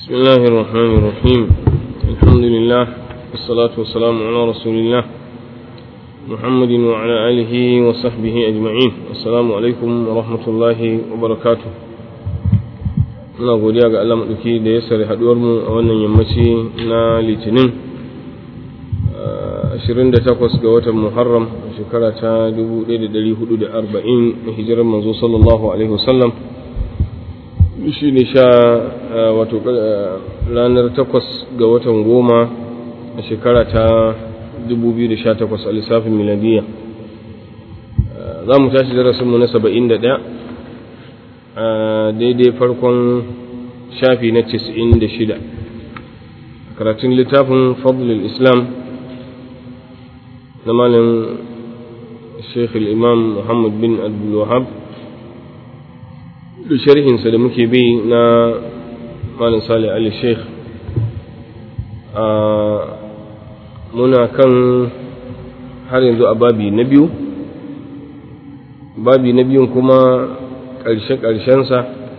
بسم الله الرحمن الرحيم الحمد لله والصلاة والسلام على رسول الله محمد وعلى آله وصحبه أجمعين السلام عليكم ورحمة الله وبركاته ina godiya ga Allah maɗauki da ya sare haɗuwarmu a wannan yammaci na litinin 28 ga watan muharram shekara ta 1440 na hijirar manzo sallallahu alaihi wasallam shi ne sha wato ranar takwas ga watan goma a shekara ta 2018 a lissafin miladiya za mu tashi darasinmu na 71 a daidai farkon shafi na 96 karatun littafin fadlul islam na malin sheikh imam muhammad bin abdulwahab da sharhinsa da muke bi na malin salih ali sheikh a muna kan har yanzu a babi na biyu babi na biyun kuma ƙarshe-ƙarshensa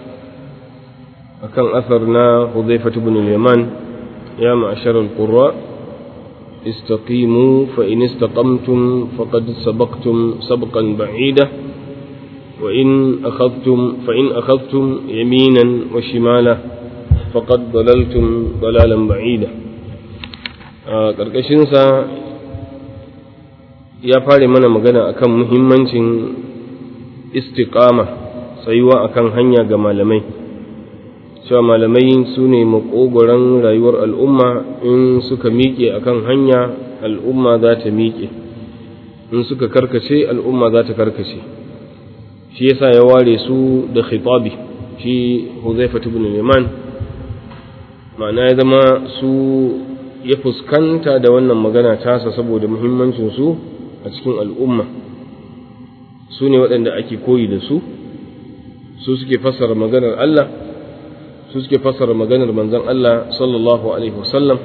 a kan asar na huzaifatu bin yaman ya ma'ashar al-qurra istaqimu fa in istaqamtum faqad sabaqtum sabqan ba'ida wa in akhadhtum fa in akhadhtum yaminan wa shimala faqad dalaltum dalalan ba'ida a ƙarƙashin sa ya fare mana magana akan muhimmancin istiqama tsayuwa akan hanya ga malamai cewa malamai su ne makogoron rayuwar al'umma in suka miƙe akan hanya al'umma za ta miƙe in suka karkace al'umma za ta karkace shi yasa ya ware su da khitabi shi huzaifa ibn liman ma'ana ya zama su ya fuskanta da wannan magana tasa saboda muhimmancin su a cikin al'umma su ne waɗanda ake koyi da su su suke fassara maganar Allah su suke fassara maganar manzon Allah sallallahu alaihi wasallam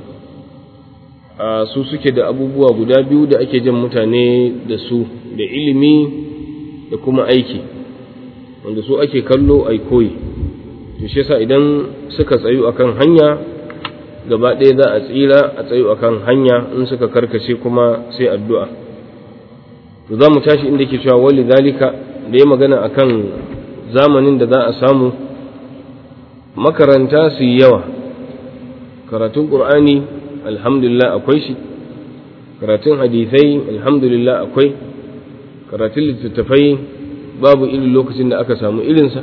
su suke da abubuwa guda biyu da ake jan mutane da su da ilimi da kuma aiki wanda su ake kallo ai koyi to shi yasa idan suka tsayu akan hanya gaba ɗaya za a tsira a tsayu akan hanya in suka karkace kuma sai addu'a to za mu tashi inda ke cewa wali zalika da ya magana akan zamanin da za a samu makaranta su yi yawa karatun ƙur'ani alhamdulillah akwai shi karatun hadithai alhamdulillah akwai karatun littattafai babu irin lokacin da aka samu irinsa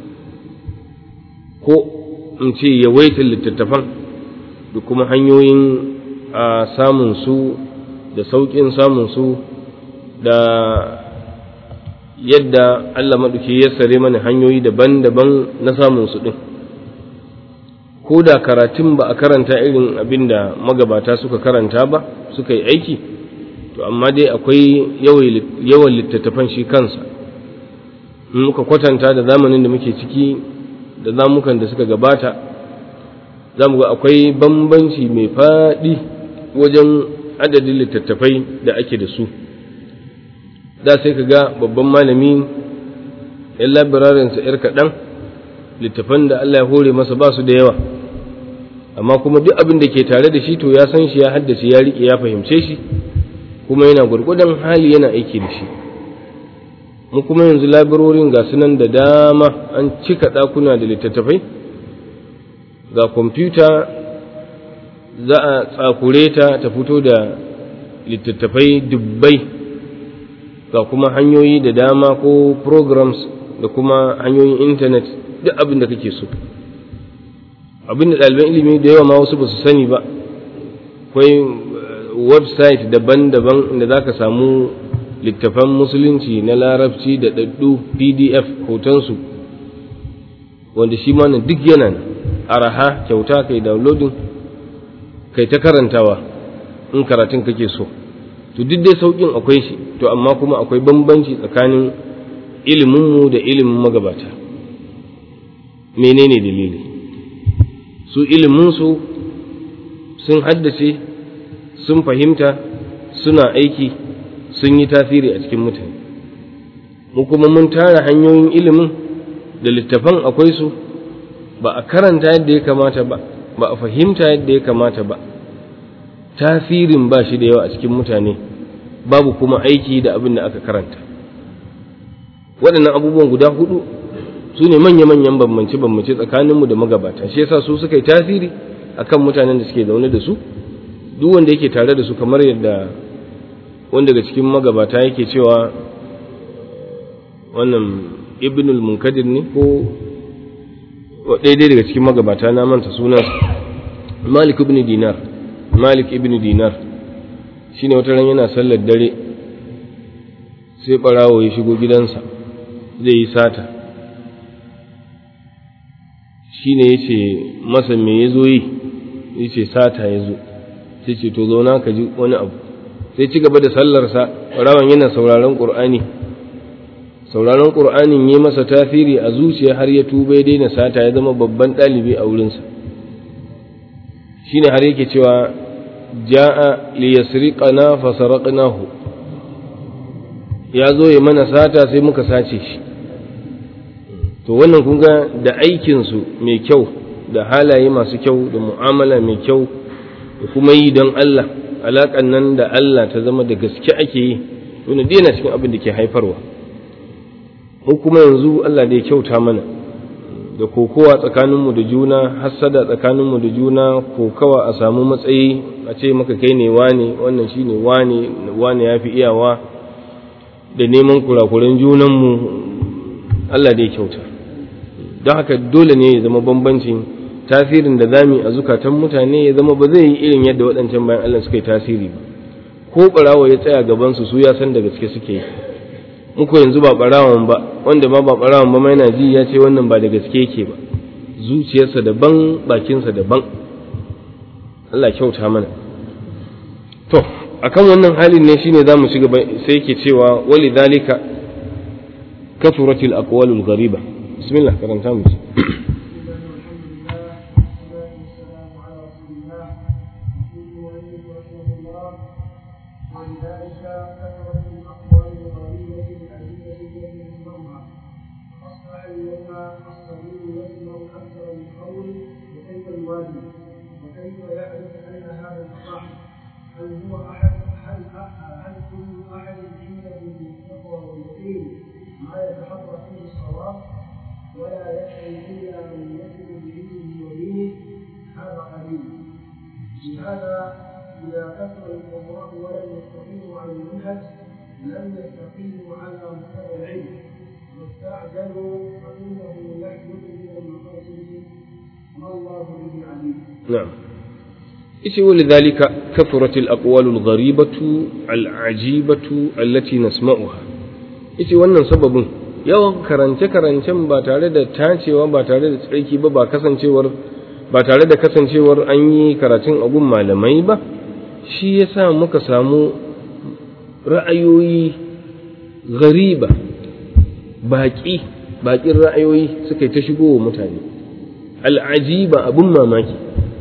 ko in ce yawaitar littattafan da kuma hanyoyin a samun su da sauƙin samun su da yadda Allah maɗauki ya sare mana hanyoyi daban-daban na samun su ɗin ko da karatun ba a karanta irin abin da magabata suka karanta ba suka yi aiki to amma dai akwai yawan littattafan shi kansa in muka kwatanta da zamanin da muke ciki da zamukan da suka gabata za mu ga akwai bambanci mai faɗi wajen adadin littattafai da ake da su da sai ka ga babban malami yan labirarinsa ‘yar kaɗan littafan da Allah ya hore masa ba su da yawa amma kuma duk abin da ke tare da shi to ya san shi ya haddace ya riƙe ya fahimce shi kuma yana gwargwadon hali yana aiki da shi mu kuma yanzu labirorin ga sunan da dama an cika ɗakuna da littattafai ga kwamfuta za a tsakure ta ta fito da littattafai dubbai ga kuma hanyoyi da dama ko programs da kuma hanyoyin intanet duk abin da kake so abin da ɗaliban ilimi da yawa ma wasu ba su sani ba akwai website daban-daban inda za ka samu littafan musulunci na larabci da ɗaɗɗu pdf hotonsu wanda shi ma duk yana araha kyauta kai downloading kai ta karantawa in karatun kake so to duk dai sauƙin akwai shi to amma kuma akwai bambanci tsakanin iliminmu da ilimin magabata menene dalili su iliminsu sun haddace sun fahimta suna aiki sun yi tasiri a cikin mutane mu kuma mun tara hanyoyin ilimin da littafan akwai su ba a karanta yadda ya kamata ba ba a fahimta yadda ya kamata ba tasirin ba shi da yawa a cikin mutane babu kuma aiki da abin da aka karanta waɗannan abubuwan guda hudu su ne manya-manyan bambance-bambance tsakaninmu da magabata shi yasa su suka yi tasiri akan mutanen da suke zaune da su duk wanda yake tare da su kamar yadda wanda daga cikin magabata yake cewa wannan ibnul munkadir ne ko daidai daga cikin magabata na manta sunan malik ibn dinar malik ibn dinar shine wata ran yana sallar dare sai barawo ya shigo gidansa zai yi sata shine yace masa me yazo yi yace sata yazo sai ce to zauna ka ji wani abu sai ci gaba da sallarsa barawon yana sauraron qur'ani sauraron qur'anin yi masa tasiri a zuciya har ya tuba ya daina sata ya zama babban ɗalibi a wurinsa shine har yake cewa ja'a liyasriqana fasaraqnahu ya zo ya mana sata sai muka sace shi to wannan kun ga da aikinsu mai kyau da halaye masu kyau da mu'amala mai kyau da kuma yi don Allah alaƙan nan da Allah ta zama da gaske ake yi wani daina cikin abin da ke haifarwa mu kuma yanzu Allah da ya kyauta mana da kokowa tsakaninmu da juna hassada tsakaninmu da juna kokawa a samu matsayi a ce maka kai ne wane wannan shi ne wane wane ya fi iyawa da neman kurakuran junanmu Allah da ya kyauta don haka dole ne ya zama bambancin tasirin da zami a zukatan mutane ya zama ba zai yi irin yadda waɗancan bayan Allah suka yi tasiri ba ko ɓarawo ya tsaya gabansu su ya san da gaske suke yi muku yanzu ba ɓarawon ba wanda ma ba ɓarawon ba ma yana ji ya ce wannan ba da gaske yake ba zuciyarsa daban bakinsa daban Allah kyauta mana to akan wannan halin ne shine zamu ci gaba sai yake cewa wali dalika kafuratil aqwalul ghariba bismillah karanta mu ولذلك كثرت الاقوال الغريبه الادله التي تسمعها اصبح اليوم الصغير يسمع اكثر من قول وكيف الواجب وكيف يعرف ان هذا الصح هل هو احد هل هل كل احد عنده بالتقوى واليقين ما يتحرى فيه الصواب ولا يدعي الا من يكذب بعلمه ودينه هذا قليل لهذا إذا كثر القراء ولم يستقيموا على المنهج لم يستقيموا على مستوى العلم واستعجلوا فإنه يحدث من المقاصد ما الله به عليم. نعم. إيش ولذلك كثرت الأقوال الغريبة العجيبة التي نسمعها. إيش wannan sababin yawan karance-karancen ba tare da tacewa ba tare da tsarki ba ba kasancewar ba tare da kasancewar an yi karatun agun malamai ba shi ya sa muka samu ra'ayoyi gariba baƙi baƙin ra'ayoyi suka yi ta shigo wa mutane al'ajiba abin mamaki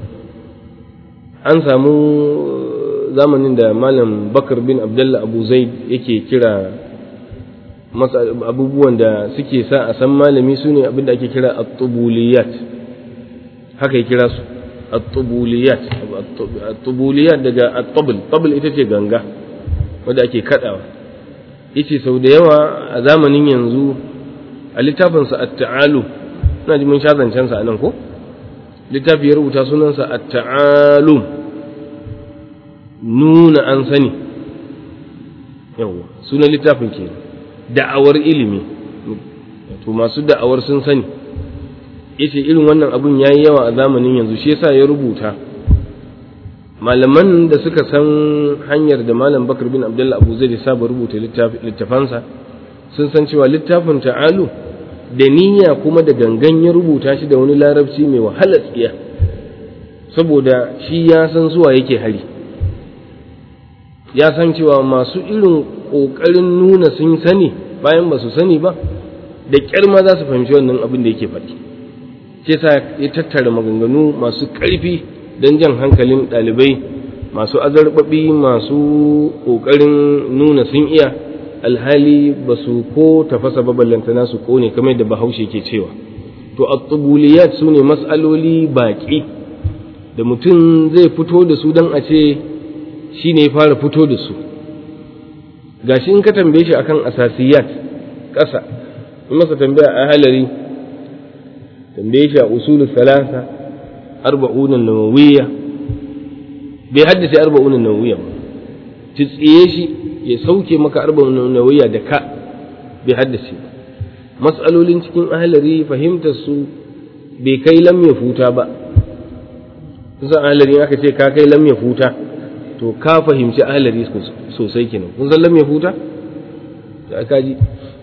an samu zamanin da malam bakar bin abdullah abu zaid yake kira abubuwan da suke sa a san malami su ne abin da ake kira at-tubuliyat haka ya kira su at-tubuliyat at-tubuliyat daga at-tabl tabl ita ce ganga wanda ake kadawa yace sau da yawa a zamanin yanzu a littafin sa at-ta'alu ina ji mun sha zancen sa anan ko littafi ya rubuta sunan sa at-ta'alu nuna an sani yawa sunan littafin ke da'awar ilimi to masu da'awar sun sani yace irin wannan abun yayi yawa a zamanin yanzu shi yasa ya rubuta malaman da suka san hanyar da malam bakar bin abdullah abu zai saba rubuta littafansa sun san cewa littafin ta'alu da niyya kuma da gangan ya rubuta shi da wani larabci mai wahalar tsiya saboda shi ya san zuwa yake hari ya san cewa masu irin ƙoƙarin nuna sun sani bayan ba su sani ba da ƙyar ma za su fahimci wannan abin da yake faɗi ce sa ya tattara maganganu masu ƙarfi don jan hankalin ɗalibai masu azarbaɓi masu ƙoƙarin nuna sun iya alhali ba su ko tafasa ba ballantana su ƙone kamar da bahaushe ke cewa to at-tubuliyat sune mas'aloli baki da mutum zai fito da su dan a ce shine ya fara fito da su gashi in ka tambaye shi akan asasiyat ƙasa in masa tambaya a halari tambaye shi a usulul salasa arba'un nawawiyya bai haddace arba'un nawawiyya ba tsiye shi ya sauke maka arba'un nawawiyya da ka bai haddace ba mas'alolin cikin ahalari fahimtar su bai kai lam ya futa ba kusan ahalari aka ce ka kai lam ya futa to ka fahimci ahalari sosai kenan kun san lam ya futa da aka ji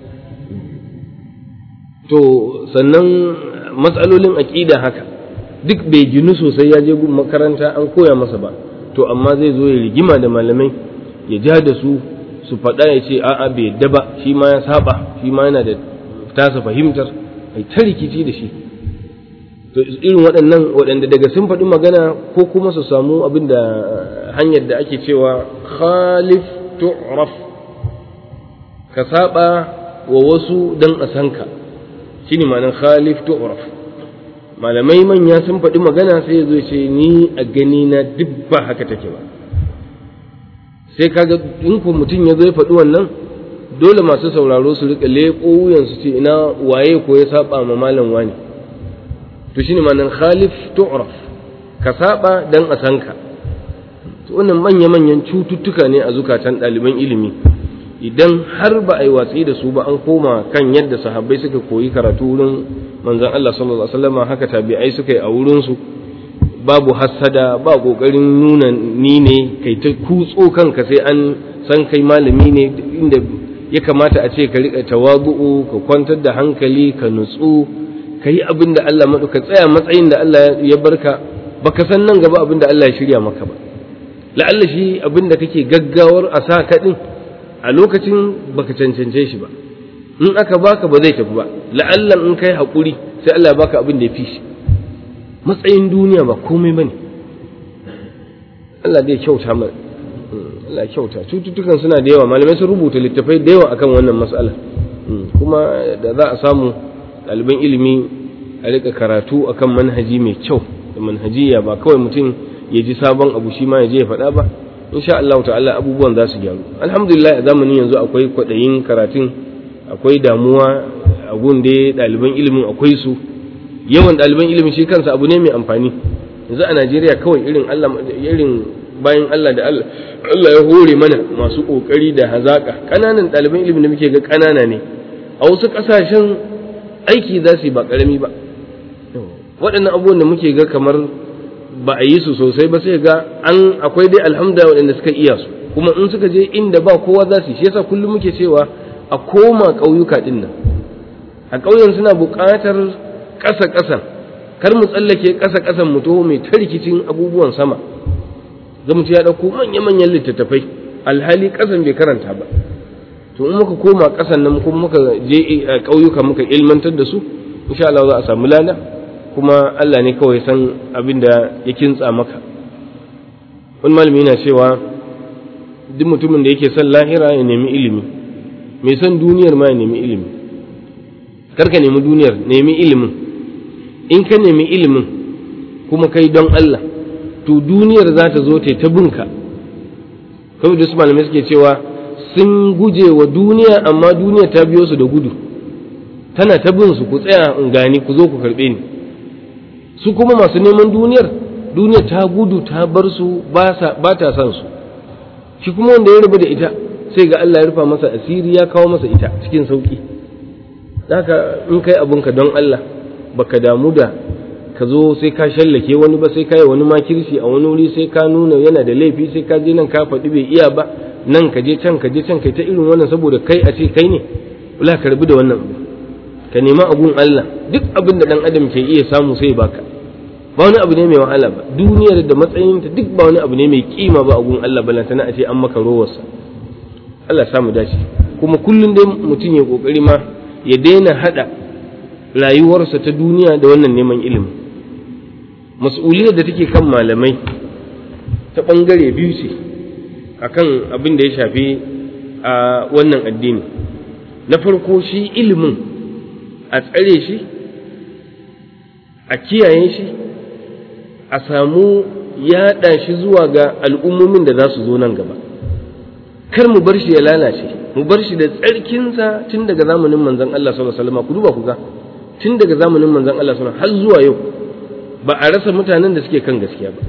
to sannan matsalolin aƙida haka duk bai ginu sosai ya je gun makaranta an koya masa ba to amma zai zo ya rigima da malamai ya ja da su su faɗa ya ce a'a bai yadda ba shi ma ya saba shi ma yana da tasa fahimtar ai ta rikici da shi to irin waɗannan waɗanda daga sun faɗi magana ko kuma su samu abin da hanyar da ake cewa khalif tu'raf ka saba wa wasu dan a san ka shine ma'anar khalif tu'raf malamai manya sun faɗi magana sai zo ce ni a gani na duk ba haka take ba sai kaga in ko mutum ya zo ya faɗi wannan dole masu sauraro su rika leƙo wuyan su ce ina waye ko ya saba ma malam wani to shine ma'anar khalif tu'raf ka saba dan a san ka to wannan manya manyan cututtuka ne a zukatan ɗaliban ilimi idan har ba a yi watsi da su ba an koma kan yadda sahabbai suka koyi karatu wurin manzon Allah sallallahu alaihi wasallam haka tabi'ai suka yi a wurin su babu hassada ba kokarin nuna ni ne kai ta kutso kanka sai an san kai malami ne inda ya kamata a ce ka rika tawadu'u ka kwantar da hankali ka nutsu ka yi abin da Allah maɗu ka tsaya matsayin da Allah ya barka baka san nan gaba abin da Allah ya shirya maka ba la'alla shi abin da kake gaggawar a sa ka din a lokacin baka cancance shi ba in aka baka ba zai tafi ba la'allan in kai haƙuri sai Allah ya baka abin da ya fi shi matsayin duniya ba komai bane Allah zai kyauta mana Allah kyauta cututtukan suna da yawa malamai sun rubuta littafai da yawa akan wannan mas'ala kuma da za a samu ɗaliban ilimi a rika karatu akan manhaji mai kyau da manhajiya ba kawai mutum ya ji sabon abu shi ma ya je ya faɗa ba insha Allah ta'ala abubuwan za su gyaru alhamdulillah a zamanin yanzu akwai kwaɗayin karatun akwai damuwa a gunde ɗaliban ilimin akwai su yawan ɗaliban ilimin shi kansa abu ne mai amfani yanzu a Najeriya kawai irin Allah irin bayan Allah da Allah Allah ya hore mana masu kokari da hazaka kananan ɗaliban ilimin da muke ga kanana ne a wasu ƙasashen aiki za su yi ba ƙarami ba waɗannan abubuwan da muke ga kamar ba a yi su sosai ba sai ga an akwai dai alhamdulillah waɗanda suka iya su kuma in suka je inda ba kowa za su yi shi yasa kullum muke cewa a koma ƙauyuka ɗin nan a ƙauyen suna buƙatar ƙasa ƙasan kar mu tsallake ƙasa ƙasan mu taho mai ta rikicin abubuwan sama ga mutum ya ɗauko manya-manyan littattafai alhali ƙasan bai karanta ba to in muka koma ƙasan nan kuma muka je ƙauyuka muka ilmantar da su insha Allah za a samu lada kuma Allah ne kawai san abin da ya kintsa maka wani malami yana cewa duk mutumin da yake son lahira ya nemi ilimi mai son duniyar ma ya nemi ilimi kar ka nemi duniyar nemi ilimin in ka nemi ilimin kuma kai don Allah to duniyar za ta zo ta ta bunka kawai da su malamai suke cewa sun guje wa duniya amma duniya ta biyo su da gudu tana ta bin su ku tsaya in gani ku zo ku karɓe ni su kuma masu neman duniyar duniya ta gudu ta bar su ba ta san su shi kuma wanda ya rubu da ita sai ga Allah ya rufa masa asiri ya kawo masa ita cikin sauki haka in kai abunka don Allah baka damu da ka zo sai ka shallake wani ba sai ka yi wani makirci a wani wuri sai ka nuna yana da laifi sai ka je nan ka faɗi bai iya ba nan ka je can ka je can kai ta irin wannan saboda kai a ce kai ne wala ka rabu da wannan abu ka nema abun Allah duk abin da dan adam ke iya samu sai baka ba wani abu ne mai wahala ba duniyar da matsayinta duk ba wani abu ne mai kima ba abun Allah balantana a ce an maka rowarsa Allah samu dace kuma kullum dai mutum ya kokari ma ya daina hada rayuwarsa ta duniya da wannan neman ilimi mas'uliyar da take kan malamai ta bangare biyu ce akan abin da ya shafi a wannan addini na farko shi ilimin a tsare shi a kiyaye shi a samu yaɗa shi zuwa ga al'ummomin da za su zo nan gaba kar mu bar shi ya lalace mu bar shi da tsarkinsa tun daga zamanin manzon Allah sallallahu alaihi wasallam ku duba ku ga tun daga zamanin manzon Allah sallallahu alaihi wasallam har zuwa yau ba a rasa mutanen da suke kan gaskiya ba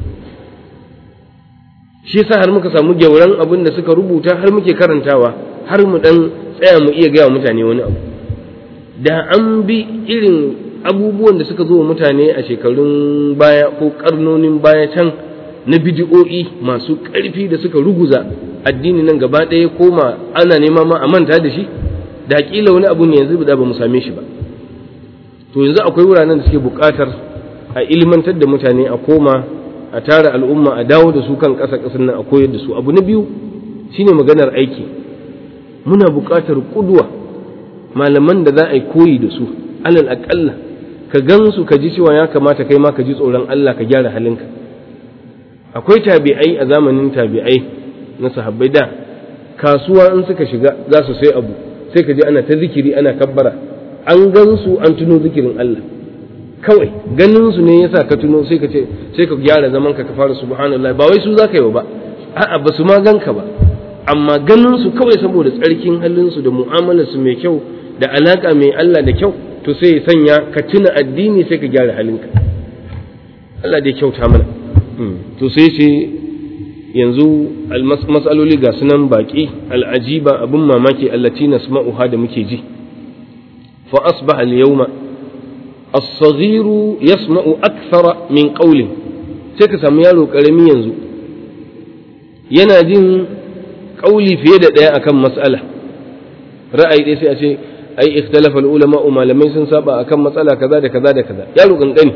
shi yasa har muka samu gyauran abin da suka rubuta har muke karantawa har mu dan tsaya mu iya gaya mutane wani abu da an bi irin abubuwan da suka zo wa mutane a shekarun baya ko karnonin baya can na bidiyo'i masu ƙarfi da suka ruguza addini nan gaba ɗaya koma ana nema ma a manta da shi da kila wani abu ne yanzu da ba mu same shi ba to yanzu akwai wuraren da suke buƙatar a ilmantar da mutane a koma a tara al'umma a dawo da su kan ƙasa ƙasar nan a koyar da su abu na biyu shine maganar aiki muna buƙatar ƙudwa malaman da za a yi koyi da su alal aƙalla ka gan su ka ji cewa ya kamata kai ma ka ji tsoron Allah ka gyara halinka akwai tabi'ai a zamanin tabi'ai na sahabbai da kasuwa in suka shiga za su sai abu sai ka ji ana ta zikiri ana kabbara an gan su an tuno zikirin Allah kawai ganin su ne yasa ka tuno sai ka ce sai ka gyara zaman ka ka fara subhanallah ba wai su za ka yi ba a'a ba su ma ganka ba amma ganin su kawai saboda tsarkin halin su da mu'amalar su mai kyau da alaka mai Allah da kyau to sai ya sanya ka tuna addini sai ka gyara halinka Allah dai kyauta mana to sai ce yanzu mas'aloli ga sunan baki al'ajiba abin mamaki allati nasma'uha da muke ji fa asbaha al-yawma as-saghiru yasma'u akthara min qawlin sai ka samu yaro karami yanzu yana jin kauli fiye da daya akan mas'ala ra'ayi dai sai a ce ai ikhtalafa al-ulama malamai sun saba akan matsala kaza da kaza da kaza yaro kankani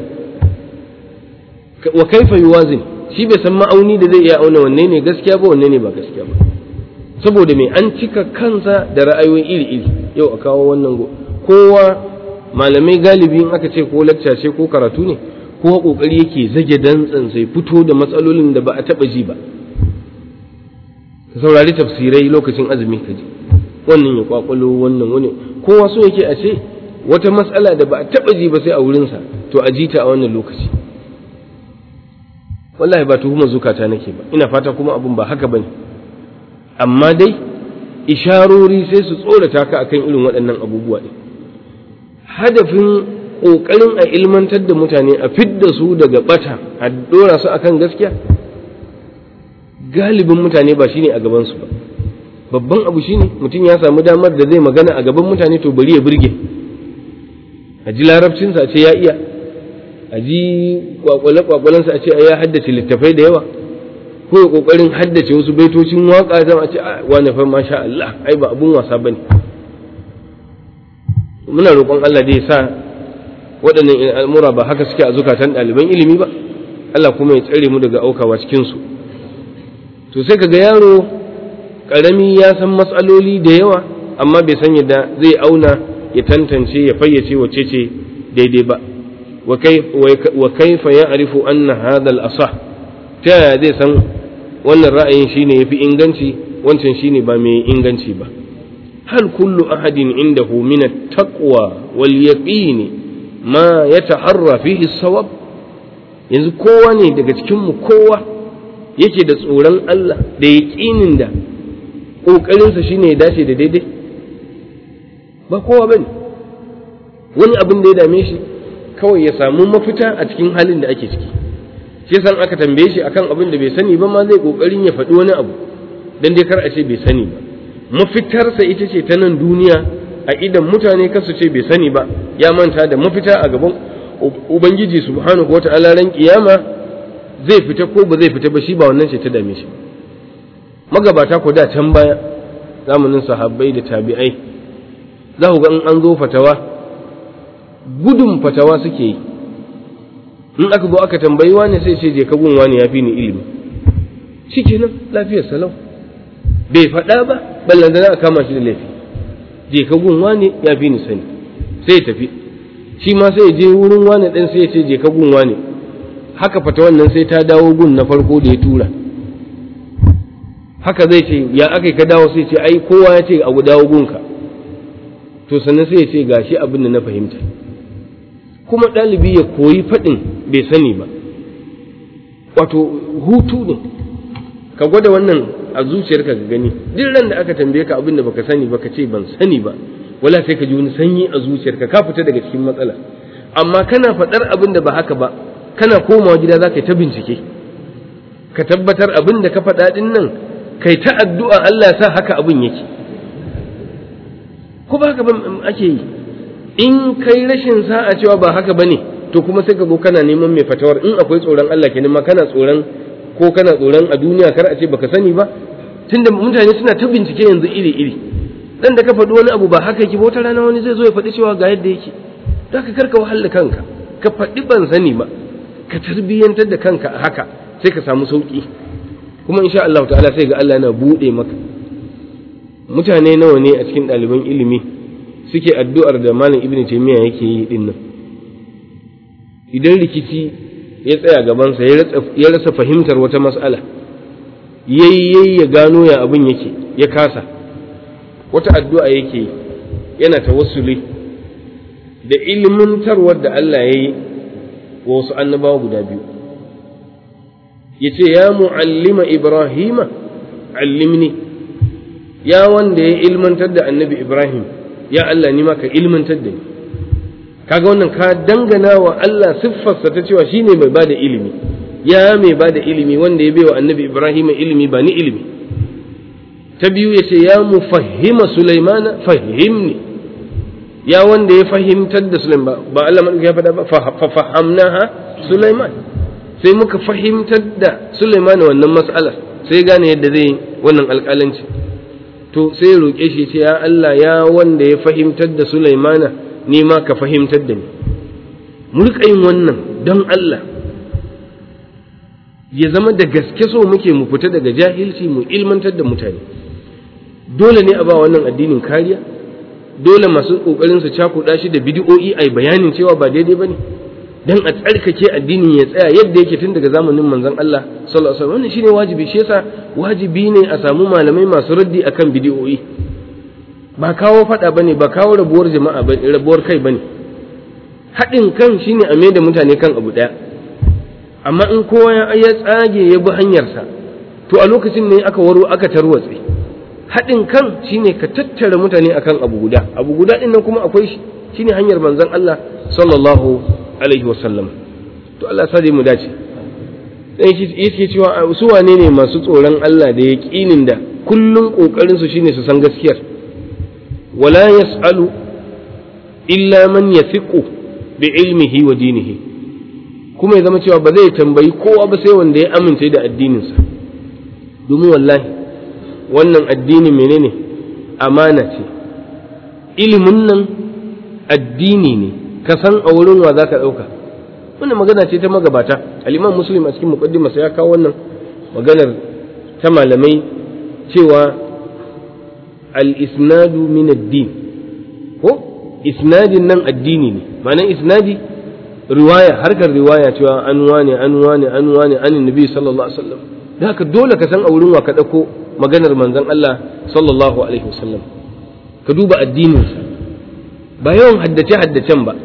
wa kaifa yuwazin shi bai san ma'auni da zai iya auna wanne ne gaskiya ba wanne ne ba gaskiya ba saboda me an cika kansa da ra'ayoyi iri-iri yau a kawo wannan go kowa malamai galibi in aka ce ko lacca ce ko karatu ne kowa kokari yake zage dantsan sai fito da matsalolin da ba a taba ji ba ka saurari tafsirai lokacin azumi ka ji wannan ya kwakwalo wannan wani kowa so yake a ce wata matsala da ba a taba ji ba sai a wurinsa to a ji ta a wannan lokaci wallahi ba tuhumar zukata nake ba ina fata kuma abun ba haka bane amma dai isharori sai su tsorata ka akan irin waɗannan abubuwa ɗin hadafin ƙoƙarin a ilmantar da mutane a fidda su daga bata a ɗora su akan gaskiya galibin mutane ba shine a gabansu ba babban abu shine mutum ya samu damar da zai magana a gaban mutane to bari ya burge a ji larabcinsa a ce ya iya a ji kwakwale-kwakwalensa a ce ya haddace littafai da yawa ko ya kokarin haddace wasu baitocin waka zama a ce wani fa masha Allah ai ba abun wasa bane muna roƙon Allah da ya sa waɗannan al'amura ba haka suke a zukatan ɗaliban ilimi ba Allah kuma ya tsare mu daga aukawa cikin su to sai kaga yaro ƙarami ya san matsaloli da yawa amma bai san yadda zai auna ya tantance ya fayyace wacce ce daidai ba wa kaifa ya'rifu anna hadha al-asah ta yaya zai san wannan ra'ayin shine yafi inganci wancan shine ba mai inganci ba hal kullu ahadin indahu min at-taqwa wal yaqin ma yataharra fihi as-sawab yanzu kowa ne daga cikin mu kowa yake da tsoron Allah da yaqinin da kokarinsa shine ya dace da daidai ba kowa bane wani abin da ya dame shi kawai ya samu mafita a cikin halin da ake ciki shi san aka tambaye shi akan abin da bai sani ba ma zai kokarin ya faɗi wani abu dan dai kar a ce bai sani ba mafitarsa ita ce ta nan duniya a idan mutane kasu ce bai sani ba ya manta da mafita a gaban ubangiji subhanahu wata'ala ran kiyama zai fita ko ba zai fita ba shi ba wannan ce ta dame shi magabata ko da can baya zamanin sahabbai da tabi'ai za ku ga in an zo fatawa gudun fatawa suke yi in aka zo aka tambayi wani sai ce je ka gun wani ya fi ni ilimi shikenan lafiyar salau bai faɗa ba ballan da a kama shi da laifi je ka gun wani ya fi ni sani sai ya tafi shi ma sai ya je wurin wani ɗan sai ya ce je ka gun wani haka fata wannan sai ta dawo gun na farko da ya tura haka zai ce ya aka ka dawo sai ce ai kowa ya ce a dawo gunka to sannan sai ya ce gashi abin da na fahimta kuma ɗalibi ya koyi faɗin bai sani ba wato hutu ne ka gwada wannan a zuciyarka ka gani duk ran da aka tambaye ka abin da baka sani ba ka ce ban sani ba wala sai ka ji wani sanyi a zuciyarka ka fita daga cikin matsala amma kana faɗar abin da ba haka ba kana komawa gida za ka yi ta bincike ka tabbatar abin da ka faɗa ɗin nan kai ta addu'a Allah ya sa haka abin yake ko ba haka ba ake yi in kai rashin sa'a cewa ba haka ba ne to kuma sai ka zo kana neman mai fatawar in akwai tsoron Allah kenan ma kana tsoron ko kana tsoron a duniya kar a ce baka sani ba tunda mutane suna ta bincike yanzu iri iri dan da ka faɗi wani abu ba haka yake ba wata rana wani zai zo ya faɗi cewa ga yadda yake zaka karka wahala kanka ka faɗi ban sani ba ka tarbiyyantar da kanka a haka sai ka samu sauki kuma insha Allah ta'ala sai ga Allah yana buɗe maka mutane nawa ne a cikin ɗaliban ilimi suke addu'ar da malam ibnu taymiya yake yi din nan idan rikici ya tsaya gabansa ya rasa fahimtar wata mas'ala yayi ya gano ya abin yake ya kasa wata addu'a yake yana tawassuli da ilmantarwar da Allah ya yi wa wasu annabawa guda biyu ya ce ya mu'allima ibrahima allimni ya wanda ya ilmantar da annabi ibrahim ya Allah ni ma ka ilmantar da ni kaga wannan ka dangana wa Allah siffarsa ta cewa shine mai bada ilimi ya mai bada ilimi wanda ya baiwa annabi Ibrahim ilimi ba ni ilimi ta biyu ya ce ya mufahhima Sulaimana fahimni ya wanda ya fahimtar da Sulaiman ba Allah man ya faɗa ba fa fahamnaha Sulaiman sai muka fahimtar da Sulaiman wannan mas'alar sai gane yadda zai wannan alƙalanci to sai roƙe shi ce ya Allah ya wanda ya fahimtar da Sulaimana ni ma ka fahimtar da ni mu riƙa yin wannan don Allah ya zama da gaske so muke mu fita daga jahilci mu ilmantar da mutane dole ne a ba wannan addinin kariya dole masu ƙoƙarin su cakuɗa shi da bidiyo'i ai bayanin cewa ba daidai bane dan a tsarkake addinin ya tsaya yadda yake tun daga zamanin manzon Allah sallallahu alaihi wasallam wannan shine wajibi shi yasa wajibi ne a samu malamai masu raddi akan bidiyo'i ba kawo faɗa ba ne ba kawo rabuwar jama'a ba rabuwar kai ba ne haɗin kan shine a da mutane kan abu ɗaya amma in kowa ya tsage ya bi hanyarsa to a lokacin ne aka waro aka tarwatse haɗin kan shine ka tattara mutane akan abu guda abu guda ɗin nan kuma akwai shi shine hanyar manzon Allah sallallahu alaihi wasallam to Allah sa mu dace dan yake cewa su wane ne masu tsoron Allah da yaƙinin da kullum ƙoƙarin su shine su san gaskiyar ولا يسأل إلا من يثق بعلمه ودينه kuma ya zama cewa ba zai tambayi kowa ba sai wanda ya amince da addininsa domin wallahi wannan addini menene amana ce ilimin nan addini ne ka san a wurin wa za ka ɗauka wannan magana ce ta magabata al'imam muslim a cikin muqaddimasa ya kawo wannan maganar ta malamai cewa al-isnadu min ad-din ko isnadin nan addini ne ma'anar isnadi riwaya harkar riwaya cewa an wane an wane an wane an nabi sallallahu alaihi wasallam da haka dole ka san a wurin wa ka dauko maganar manzon Allah sallallahu alaihi wasallam ka duba addinin ba yawan haddace haddacen ba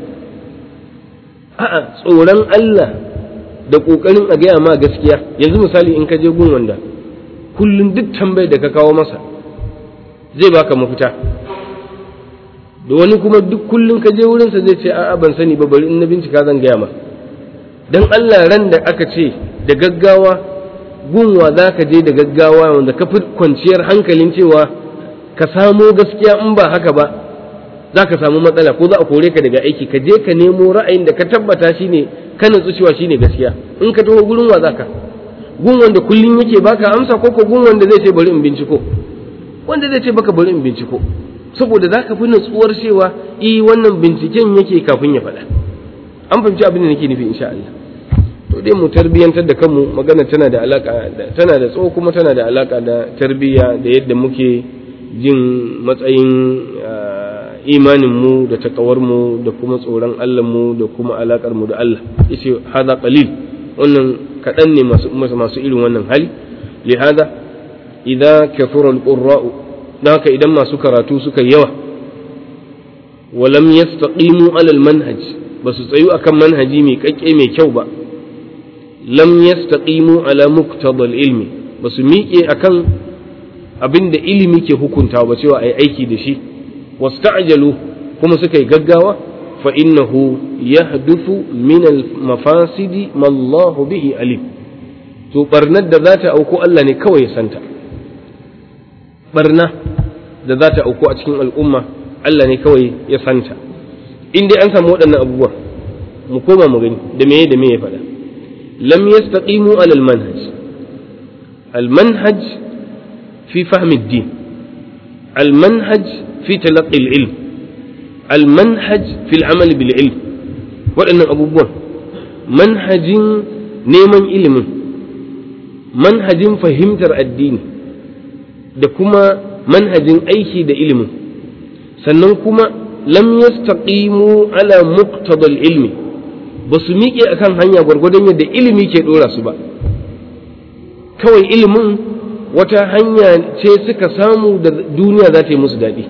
a'a tsoron Allah da kokarin a gaya ma gaskiya yanzu misali in ka je gun wanda kullum duk tambayar da ka kawo masa zai baka mafita da wani kuma duk kullum ka je wurinsa zai ce a'a ban sani ba bari in na bincika zan gaya ma dan Allah ran da aka ce da gaggawa gunwa za ka je da gaggawa wanda ka fi kwanciyar hankalin cewa ka samo gaskiya in ba haka ba za ka samu matsala ko za a kore ka daga aiki ka je ka nemo ra'ayin da ka tabbata shine ka nutsu cewa shine gaskiya in ka taho gurin wa zaka gun wanda kullum yake baka amsa ko ko gun wanda zai ce bari in binciko wanda zai ce baka bari in binciko saboda za ka fi nutsuwar cewa i wannan binciken yake kafin ya faɗa an fahimci abin da nake nufi insha Allah to dai mu tarbiyantar da kanmu magana tana da alaka da tana da tsawo kuma tana da alaka da tarbiyya da yadda muke jin matsayin imanin mu da takawar mu da kuma tsoron Allah mu da kuma alakar mu da Allah yace hada qalil wannan kaɗan ne masu masu irin wannan hali lihada idza kathura al-qurra'u don haka idan masu karatu suka yawa walam yastaqimu alal manhaj ba su tsayu akan manhaji mai kakke mai kyau ba lam yastaqimu ala muqtadal ilmi ba su miƙe akan abin da ilimi ke hukunta ba cewa ai aiki da shi wasta'jalu kuma suka yi gaggawa fa innahu yahduthu min al mafasidi ma Allahu bihi alim to barnar da za ta auku Allah ne kawai ya santa barna da za ta auku a cikin al'umma Allah ne kawai ya santa in dai an samu waɗannan abubuwa mu koma mu gani da meye da meye faɗa lam yastaqimu ala al manhaj al manhaj fi fahm ad-din al manhaj fi talaqqi al ilm al manhaj fi al amal bil ilm waɗannan abubuwan manhajin neman ilimin manhajin fahimtar addini da kuma manhajin aiki da ilimin sannan kuma lam yastaqimu ala muqtadal ilmi ba su miƙe akan hanya gwargwadon yadda ilimi ke ɗora su ba kawai ilimin wata hanya ce suka samu da duniya za ta yi musu daɗi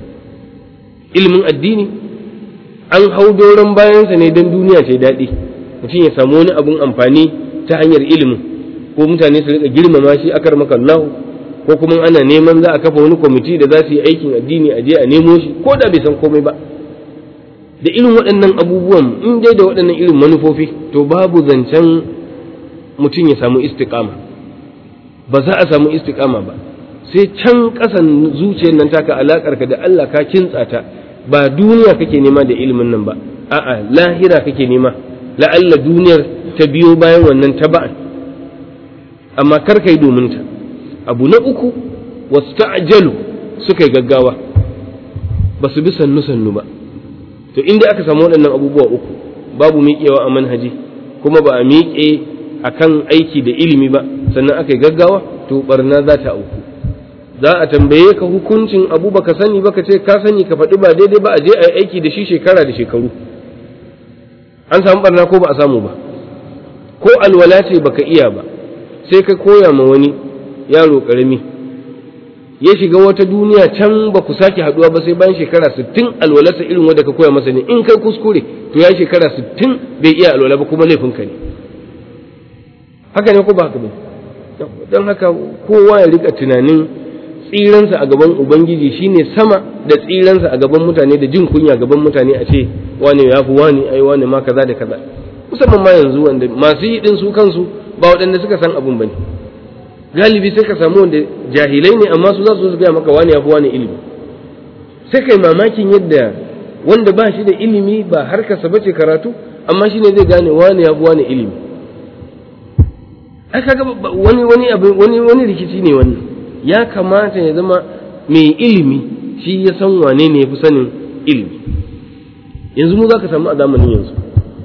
ilimin addini an hau doron bayansa ne don duniya ce daɗi mutum ya samu wani abun amfani ta hanyar ilimin ko mutane su rika girmama shi akar maka Allahu ko kuma ana neman za a kafa wani kwamiti da za su yi aikin addini a je a nemo shi ko da bai san komai ba da irin waɗannan abubuwan in dai da waɗannan irin manufofi to babu zancen mutum ya samu istiqama ba za a samu istiqama ba sai can ƙasan zuciyar nan taka alakar ka da Allah ka kintsa ta ba duniya kake nema da ilimin nan ba a'a lahira kake nema la'alla duniyar ta biyo bayan wannan taba'an amma kar kai domin ta abu na uku wasta'jalu suka yi gaggawa ba su bi sannu sannu ba to inda aka samu waɗannan abubuwa uku babu miƙewa a manhaji kuma ba a miƙe a kan aiki da ilimi ba sannan aka yi gaggawa to barna za ta auku za a tambaye ka hukuncin abu baka sani ba ka ce ka sani ka faɗi ba daidai ba a je a yi aiki da shi shekara da shekaru an samu barna ko ba a samu ba ko alwala ce baka iya ba sai ka koya ma wani yaro ƙarami ya shiga wata duniya can ba ku sake haduwa ba sai bayan shekara 60 alwalarsa irin wanda ka koya masa ne in kai kuskure to ya shekara 60 bai iya alwala ba kuma laifinka ne haka ne ko ba haka ba don haka kowa ya rika tunanin tsiransa a gaban ubangiji shine sama da tsiransa a gaban mutane da jin kunya gaban mutane a ce wane ya fi wani ai wane ma kaza da kaza musamman ma yanzu wanda masu yi din su kansu ba waɗanda suka san abun bane galibi sai ka samu wanda jahilai ne amma su za su gaya maka wani ya fi wani ilimi sai kai mamakin yadda wanda ba shi da ilimi ba harkarsa bace karatu amma shine zai gane wani ya fi wani ilimi ai kaga wani wani abu wani wani rikici ne wannan ya kamata ya zama mai ilimi shi ya san wane ne ya fi sanin ilimi yanzu mu za ka samu a zamanin yanzu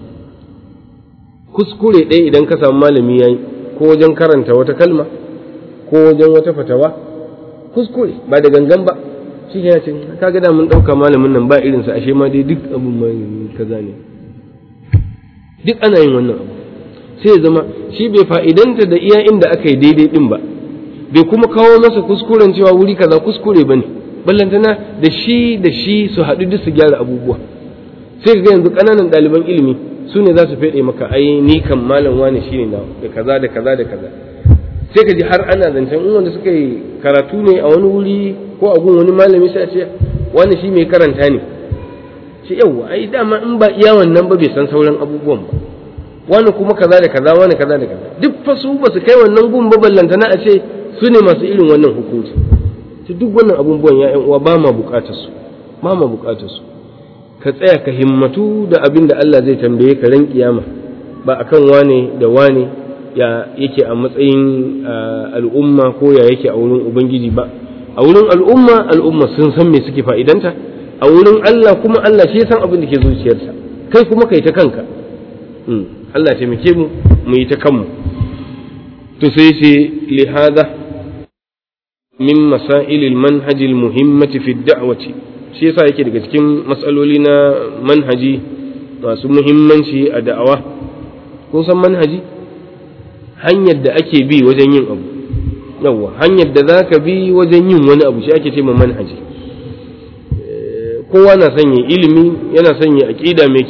kuskure ɗaya idan ka samu malami ya yi ko wajen karanta wata kalma ko wajen wata fatawa kuskure ba da gangan ba shi ya ce kaga da mun ɗauka malamin nan ba irinsa ashe ma dai duk abin ma kaza ne duk ana yin wannan abu sai ya zama shi bai fa'idanta da iya inda aka yi daidai din ba bai kuma kawo masa kuskuren cewa wuri kaza kuskure ba ne ballantana da shi da shi su haɗu duk su gyara abubuwa sai ga yanzu ƙananan ɗaliban ilimi su ne za su feɗe maka ai ni kan malam wani shine na da kaza da kaza da kaza sai ka ji har ana zancen in wanda suka yi karatu ne a wani wuri ko a gun wani malami sai a ce wani shi mai karanta ne shi yawwa ai dama in ba iya wannan ba bai san sauran abubuwan ba wani kuma kaza da kaza wani kaza da kaza duk fa su ba su kai wannan gun ba ballantana a ce su ne masu irin wannan hukunci to duk wannan abubuwan ya ƴan uwa ba ma bukatar su ba ma bukatar su ka tsaya ka himmatu da abin da Allah zai tambaye ka ran kiyama ba akan wane da wane ya yake a matsayin al'umma ko ya yake a wurin ubangiji ba a wurin al'umma al'umma sun san me suke fa'idanta a wurin Allah kuma Allah shi san abin da ke zuciyarsa kai kuma kai ta kanka Allah taimake mu mu yi ta kanmu to sai ce lihada min masailil manhajil muhimmati fi da'wati shi yasa yake daga cikin matsaloli na manhaji masu muhimmanci a da'awa kun san manhaji hanyar da ake bi wajen yin abu yawwa hanyar da za ka bi wajen yin wani abu shi ake ce ma manhaji kowa na sanya ilimi yana sanya aƙida mai kyau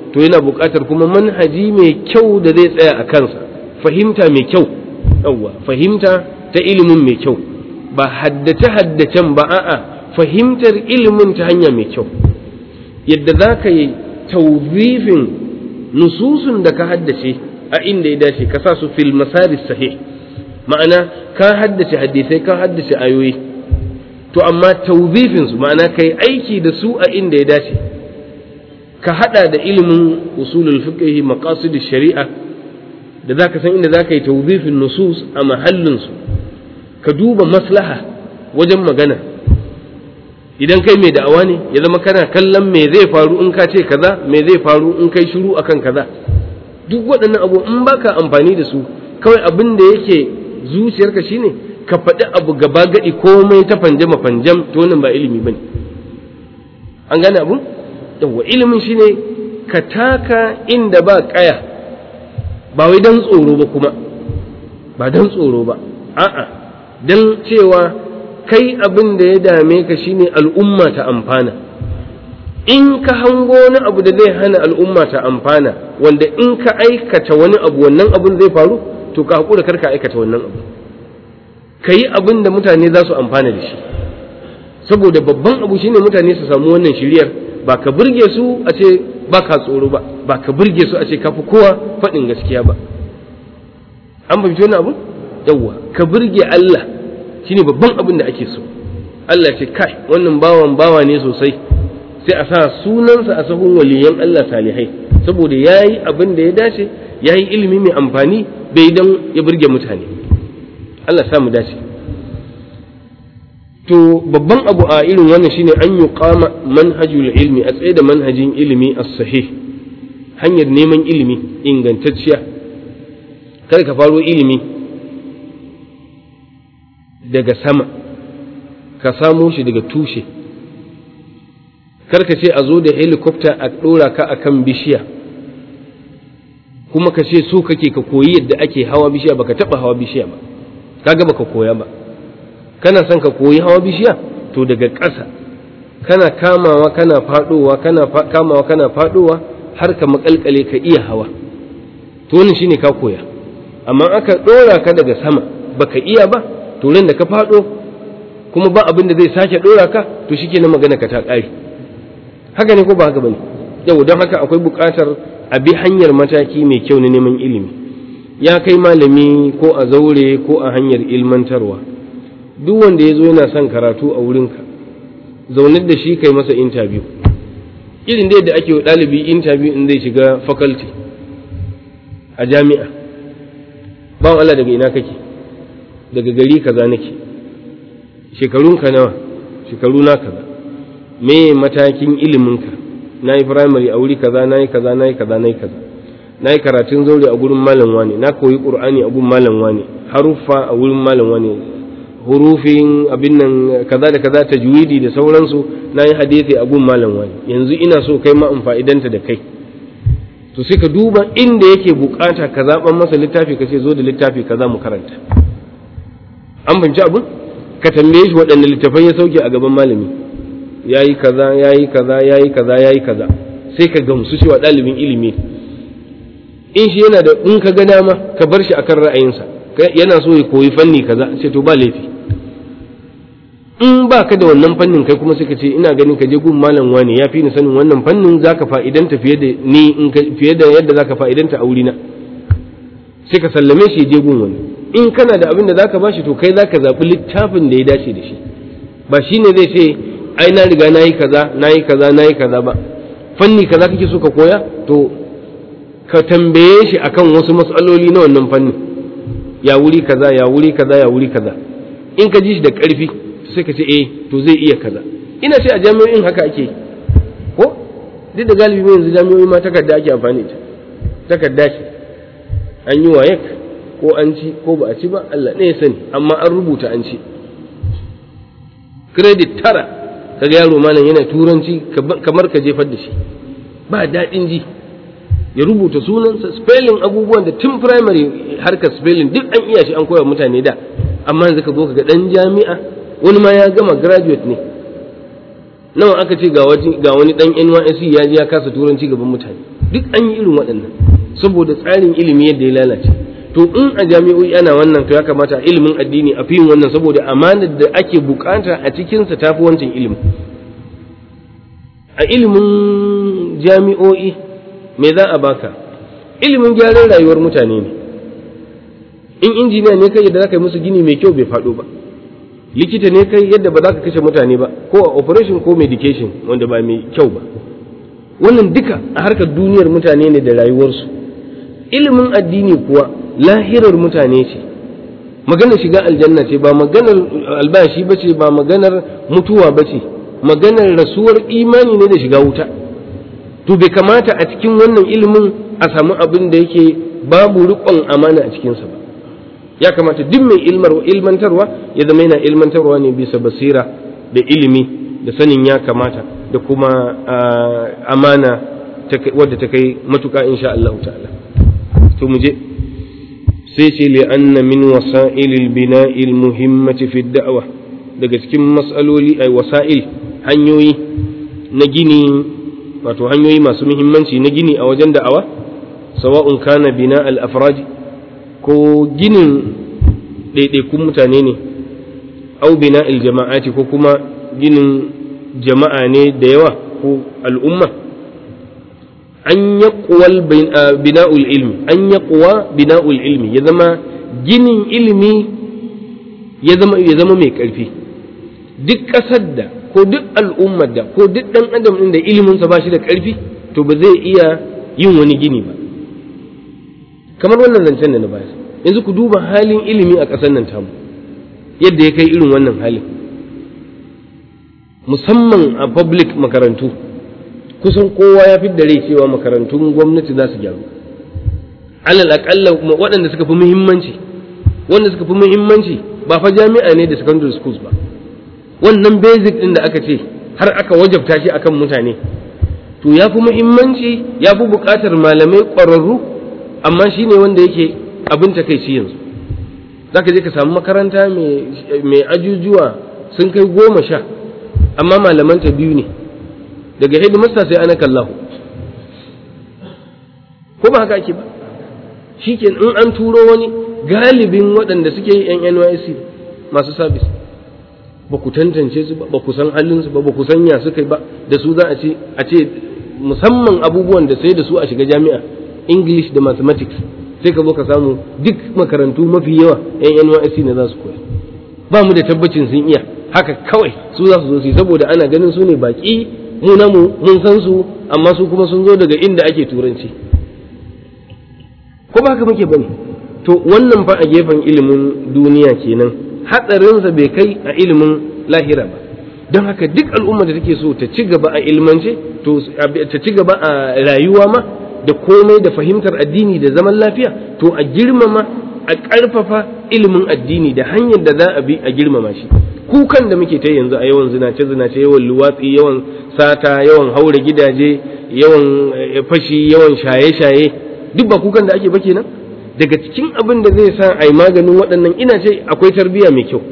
to yana buƙatar kuma manhaji mai kyau da zai tsaya a kansa fahimta mai kyau yawwa fahimta ta ilimin mai kyau ba haddace haddacen ba a'a fahimtar ilimin ta hanya mai kyau yadda za ka yi tauzifin nususun da ka haddace a inda ya dace ka sa su fil masaris sahih ma'ana ka haddace hadisai ka haddace ayoyi to amma tauzifin su ma'ana kai aiki da su a inda ya dace ka hada da ilimin usulul fiqh maqasid shari'a da zaka san inda zaka yi tauzifin nusus a mahallin su ka duba maslaha wajen magana idan kai mai da'awa ne ya zama kana kallon me zai faru in ka ce kaza me zai faru in kai shiru akan kaza duk waɗannan abu in baka amfani da su kawai abin da yake zuciyarka shine ka faɗi abu gaba gadi komai ta fanjama fanjam to wannan ba ilimi bane an gane abu yawa ilimin shine ka taka inda ba kaya ba wai dan tsoro ba kuma ba dan tsoro ba a'a dan cewa kai abin da ya dame ka shine al'umma ta amfana in ka hango wani abu da zai hana al'umma ta amfana wanda in ka aikata wani abu wannan abun zai faru to ka haƙura kar ka aikata wannan abu ka yi abin da mutane za su amfana da shi saboda babban abu shine mutane su samu wannan shiryar ba ka burge su a ce ba ka tsoro ba ba ka burge su a ce ka fi kowa faɗin gaskiya ba an fahimci wani abu yawwa ka burge Allah shine babban abin da ake so Allah ce kai wannan bawan bawa ne sosai sai a sa sunansa a sahun waliyan Allah salihai saboda ya yi abin da ya dace ya yi ilimi mai amfani bai don ya burge mutane Allah sa mu dace to babban abu a irin wannan shine an yi kama manhajul ilmi a tsaye da manhajin ilimi a sahih hanyar neman ilimi ingantacciya kada ka faro ilimi daga sama ka samo shi daga tushe karka ce a zo da helicopter a ɗora ka akan bishiya kuma ka ce so kake ka koyi yadda ake hawa bishiya baka taɓa hawa bishiya ba kaga baka koya ba kana son ka koyi hawa bishiya to daga ƙasa kana kamawa kana faɗowa kana kamawa kana faɗowa har ka makalkale ka iya hawa to wannan shine ka koya amma aka ɗora ka daga sama baka iya ba to da ka faɗo kuma ba abin da zai sake ɗora ka to shike na magana ka ta ƙare haka ne ko ba haka bane yau don haka akwai buƙatar a bi hanyar mataki mai kyau na neman ilimi ya kai malami ko a zaure ko a hanyar ilmantarwa duk wanda ya zo yana son karatu a wurinka zaunar da shi kai masa interview irin da ake wa ɗalibi interview in zai shiga faculty a jami'a bawan Allah daga ina kake daga gari kaza nake shekarunka nawa shekaru na kaza me matakin iliminka na yi firamare a wuri kaza na yi kaza na yi kaza na yi kaza na yi karatun zaure a gurin malam wani na koyi qur'ani a gurin malam wani haruffa a wurin malam wani hurufin abin nan kaza da kaza tajwidi da sauransu na yi hadisi a gurin malam wani yanzu ina so kai ma in fa'idanta da kai to sai ka duba inda yake bukata ka zaban masa littafi ka ce zo da littafi kaza mu karanta an binci abin ka tambaye shi waɗanne littafai ya sauke a gaban malami ya yi kaza ya yi kaza ya yi kaza ya yi kaza sai ka gamsu cewa ɗalibin ilimi in shi yana da in ka ga dama ka bar shi akan ra'ayinsa yana so ya koyi fanni kaza sai to ba laifi in ba ka da wannan fannin kai kuma sai ka ce ina ganin ka je gun malam wani ya fi ni sanin wannan fannin zaka fa'idanta fiye da ni in fiye da yadda zaka fa'idanta a wurina sai ka sallame shi je gun wani in kana da abin da zaka bashi to kai zaka zaɓi littafin da ya dace da shi ba shine zai ce ai na riga nayi kaza nayi kaza nayi kaza ba fanni kaza kake so ka koya to ka tambaye shi akan wasu matsaloli na wannan fannin ya wuri kaza ya wuri kaza ya wuri kaza in ka ji shi da ƙarfi sai ka ce eh to zai iya kaza ina ce a jami'o'in haka ake ko duk da galibi mai yanzu jami'o'i ma takarda ake amfani da takarda ce an yi wayek ko an ci ko ba a ci ba Allah ne ya sani amma an rubuta an ci credit tara kaga yaro malam yana turanci kamar ka jefar da shi ba daɗin ji ya rubuta sunansa spelling abubuwan da tun primary harkar spelling duk an iya shi an koya mutane da amma yanzu ka zo ka ga dan jami'a wani ma ya gama graduate ne nawa aka ce ga wani dan NYSC ya je ya kasa turanci gaban mutane duk an yi irin waɗannan saboda tsarin ilimi yadda ya lalace to in a jami'o'i ana wannan to ya kamata ilimin addini a fiyin wannan saboda amanar da ake bukata a cikinsa tafi wancan ilimin a ilimin jami'o'i me za a baka ilimin gyaran rayuwar mutane ne in injiniya ne kai yadda za ka yi musu gini mai kyau bai faɗo ba likita ne kai yadda ba za ka kashe mutane ba ko a operation ko medication wanda ba mai kyau ba wannan duka a harkar duniyar mutane ne da rayuwarsu ilimin addini kuwa lahirar mutane ce maganar shiga aljanna ce ba maganar albashi ba ce ba maganar mutuwa ba ce maganar rasuwar imani ne da shiga wuta to bai kamata a cikin wannan ilimin a samu abin da yake babu riƙon amana a cikinsa ba ya kamata duk mai ilmar ilmantarwa ya zama yana ilmantarwa ne bisa basira da ilimi da sanin ya kamata da kuma amana wadda ta kai matuƙa insha Allah ta'ala to mu je sai ce li anna min wasa'ilil bina'il muhimmati fi da'wa daga cikin mas'aloli ay wasa'il hanyoyi na gini wato hanyoyi masu muhimmanci na gini a wajen da'awa sawa'un kana bina al-afradi ko ginin ɗaiɗaikun mutane ne au bina jama'ati ko kuma ginin jama'a ne da yawa ko al'umma an yaƙuwal bina'ul ilmi an yaƙuwa bina'ul ilmi ya zama ginin ilimi ya zama ya zama mai ƙarfi duk ƙasar da ko duk al'ummar da ko duk ɗan adam ɗin da iliminsa ba shi da ƙarfi to ba zai iya yin wani gini ba kamar wannan zancen da na bayar yanzu ku duba halin ilimi a ƙasar nan tamu yadda ya kai irin wannan halin musamman a public makarantu kusan kowa ya fi rai cewa makarantun gwamnati za su gyaru alal aƙalla waɗanda suka fi muhimmanci wanda suka fi muhimmanci ba fa jami'a ne da secondary schools ba wannan basic ɗin da aka ce har aka wajabta shi akan mutane to ya fi muhimmanci ya fi buƙatar malamai ƙwararru amma shi ne wanda yake abin takaici yanzu za ka je ka samu makaranta mai ajujuwa sun kai goma sha amma malamanta biyu ne daga hidimasta sai ana kallahu ko ba haka ake ba shi in an turo wani galibin waɗanda suke yi yan nysc masu sabis ba ku tantance su ba ba ku san halinsu ba ba ku san ya suka ba da su za a ce a ce musamman abubuwan da sai da su a shiga jami'a english da mathematics sai ka zo ka samu duk makarantu mafi yawa yan nysc ne za su koya ba mu da tabbacin sun iya haka kawai su za su zo su saboda ana ganin su ne baki mu namu mun san su amma su kuma sun zo daga inda ake turanci ko ba haka muke bane to wannan fa a gefen ilimin duniya kenan hatsarinsa bai kai a ilimin lahira ba don haka duk al'umma da take so ta ci gaba a ilmance to ta ci gaba a rayuwa ma da komai da fahimtar addini da zaman lafiya to a girmama a ƙarfafa ilimin addini da hanyar da za a bi a girmama shi kukan da muke ta yanzu a yawan zinace zinace yawan luwatsi yawan sata yawan haure gidaje yawan fashi yawan shaye shaye duk ba kukan da ake ba kenan daga cikin abin da zai sa a yi maganin waɗannan ina ce akwai tarbiyya mai kyau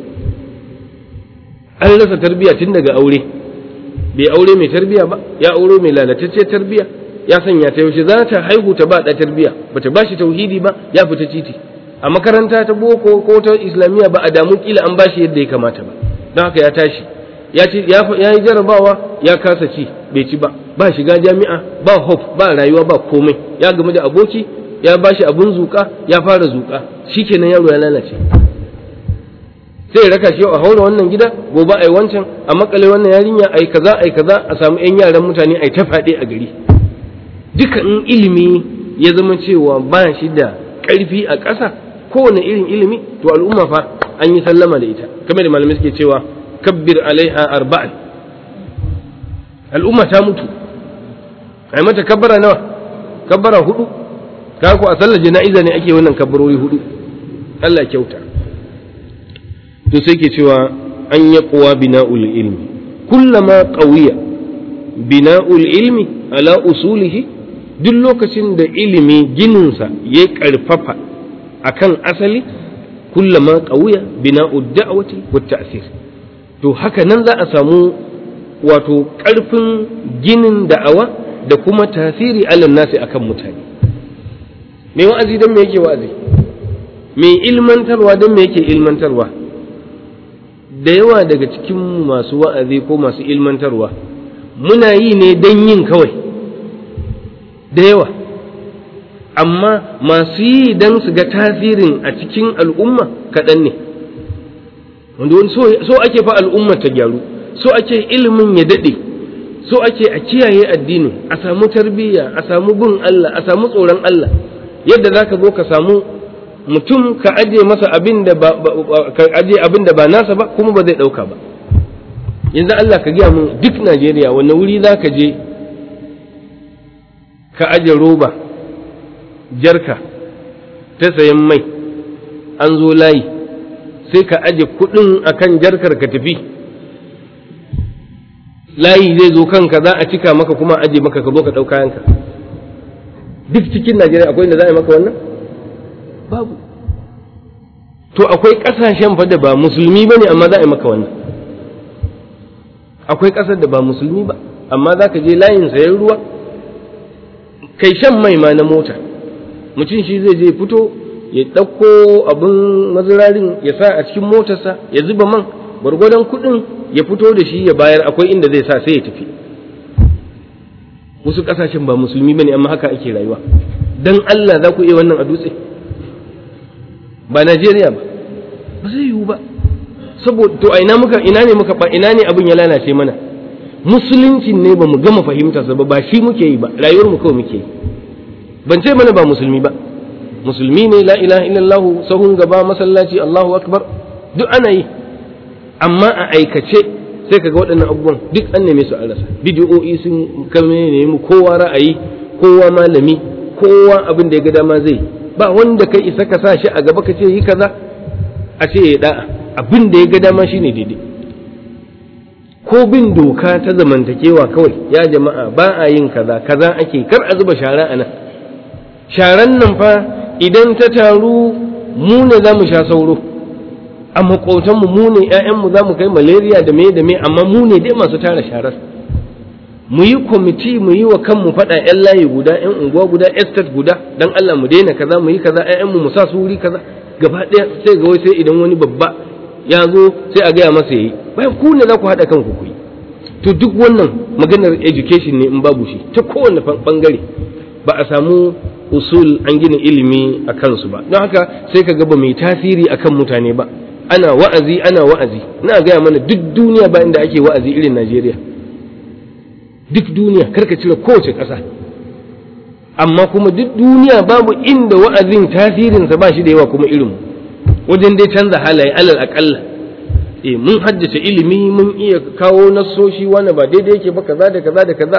an rasa tarbiyya tun daga aure bai aure mai tarbiyya ba ya aure mai lalatacce tarbiyya ya sanya ta yaushe za ta haihu ta ba da tarbiyya bata ba shi tauhidi ba ya fita titi a makaranta ta boko ko ta islamiyya ba a damu kila an bashi yadda ya kamata ba don haka ya tashi ya ci ya yi jarabawa ya kasa ci bai ci ba ba shiga jami'a ba hope ba rayuwa ba komai ya gamu da aboki ya bashi abun zuka ya fara zuka shikenan yaro ya lalace sai raka shi a haura wannan gida gobe ai wancan a makale wannan yarinya ai kaza ai kaza a samu yan yaran mutane ai ta faɗi a gari duka in ilimi ya zama cewa ba shi da ƙarfi a ƙasa kowane irin ilimi to al'umma fa an yi sallama da ita kamar da malamai suke cewa kabbir alaiha arba'an al'umma ta mutu ai mata kabbara nawa kabbara hudu ka ku a sallar jana'iza ne ake wannan kabbarori hudu Allah kyauta to sai ke cewa an yi kuwa bina'ul ilmi kullama qawiya bina'ul ilmi ala usulihi duk lokacin da ilimi gininsa ya karfafa akan asali kullama qawiya bina'ud da'wati wat ta'sir to haka nan za a samu wato ƙarfin ginin da'awa da kuma tasiri alal nasi akan mutane mai wa'azi don me yake wa'azi mai ilmantarwa don me yake ilmantarwa da yawa daga cikin masu wa'azi ko masu ilmantarwa muna yi ne don yin kawai da yawa amma masu yi don su ga tasirin a cikin al'umma kaɗan ne wanda wani so ake fa al'ummar ta gyaru so ake ilimin ya daɗe so ake a kiyaye addini a samu tarbiyya a samu bin Allah a samu tsoron Allah yadda za ka zo ka samu mutum ka aje masa abin da ba ka aje abin da ba nasa ba kuma ba zai ɗauka ba yanzu Allah ka gaya mun duk Najeriya wanne wuri za ka je ka aje roba jarka ta sayan mai an zo layi sai ka aje kuɗin akan jarkar ka tafi layi zai zo kanka za a cika maka kuma aje maka ka zo ka ɗau kayanka duk cikin najeriya akwai inda za a yi maka wannan babu to akwai ƙasashen fa da ba musulmi ba ne amma za a yi maka wannan akwai ƙasar da ba musulmi ba amma za ka je layin sayan ruwa kai shan mai ma na mota mutum shi zai je fito ya ɗauko abin mazirarin ya sa a cikin motarsa ya zuba man gwargwadon kuɗin ya fito da shi ya bayar akwai inda zai sa sai ya tafi wasu ƙasashen ba musulmi bane amma haka ake rayuwa dan Allah za ku iya wannan a dutse ba Najeriya ba ba zai yiwu ba saboda to a ina muka ina ne muka ina ne abin ya lalace mana musulunci ne ba mu gama fahimtarsa ba ba shi muke yi ba rayuwar mu kawai muke yi ban ce mana ba musulmi ba musulmi ne la ilaha illallah sahun gaba masallaci Allahu akbar duk ana yi amma a aikace sai kaga waɗannan abubuwan duk an neme su an rasa bidiyo'i sun kame ne mu kowa ra'ayi kowa malami kowa abin da ya ga dama zai ba wanda kai isa ka sa shi a gaba ka ce yi kaza a ce ya da'a abin da ya ga dama shine daidai ko bin doka ta zamantakewa kawai ya jama'a ba a yin kaza kaza ake kar a zuba shara a nan sharan nan fa idan ta taru mu ne za mu sha sauro a makotanmu mu ne ‘ya'yanmu za mu kai malaria da me da me amma mu ne dai masu tara sharar mu yi kwamiti mu yi wa kanmu faɗa ‘yan layi guda ‘yan unguwa guda estate guda don Allah mu daina kaza mu yi kaza ‘ya'yanmu mu sa su wuri kaza gaba ɗaya sai ga wai sai idan wani babba ya zo sai a gaya masa yayi bayan ku ne za ku haɗa kanku ku yi to duk wannan maganar education ne in babu shi ta kowane bangare ba a samu usul an gina ilimi a kansu ba don haka sai ka ga ba mai tasiri akan mutane ba ana wa'azi ana wa'azi na gaya mana duk duniya ba inda ake wa'azi irin Najeriya duk duniya karka cire kowace ƙasa amma kuma duk duniya babu inda wa'azin tasirinsa ba shi da yawa kuma irin wajen dai canza halaye alal aƙalla e mun haddace ilimi mun iya kawo nassoshi wani ba daidai yake ba kaza da kaza da kaza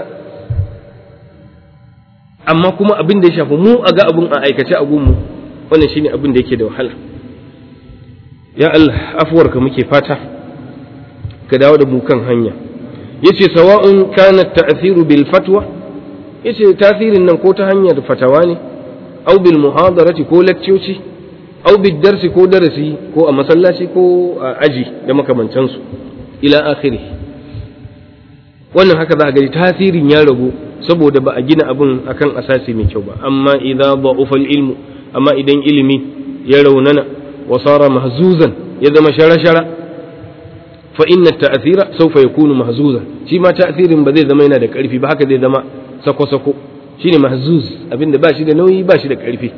amma kuma abin da ya shafi mu a ga abin a aikace a gunmu wannan shine abin da yake da wahala ya Allah afuwarka muke fata ka dawo da mu kan hanya yace sawa'un kana ta'thiru bil fatwa yace tasirin nan ko ta hanyar fatawa ne au bil muhadarati ko lakcoci au bil darsi ko darasi ko a masallaci ko a aji da makamancan su ila akhiri wannan haka za a gani tasirin ya ragu saboda ba a gina abin akan asasi mai kyau ba amma idza da'ufa ilmu amma idan ilimi ya raunana وصار مهزوزا يزم شرى شرى فإن التأثير سوف يكون مهزوزا شي ما تأثير بذي زمينا دك ألفي بحك ذي زما سكو سكو شيني مهزوز أبين باشي دا نوي باشي دك ألفي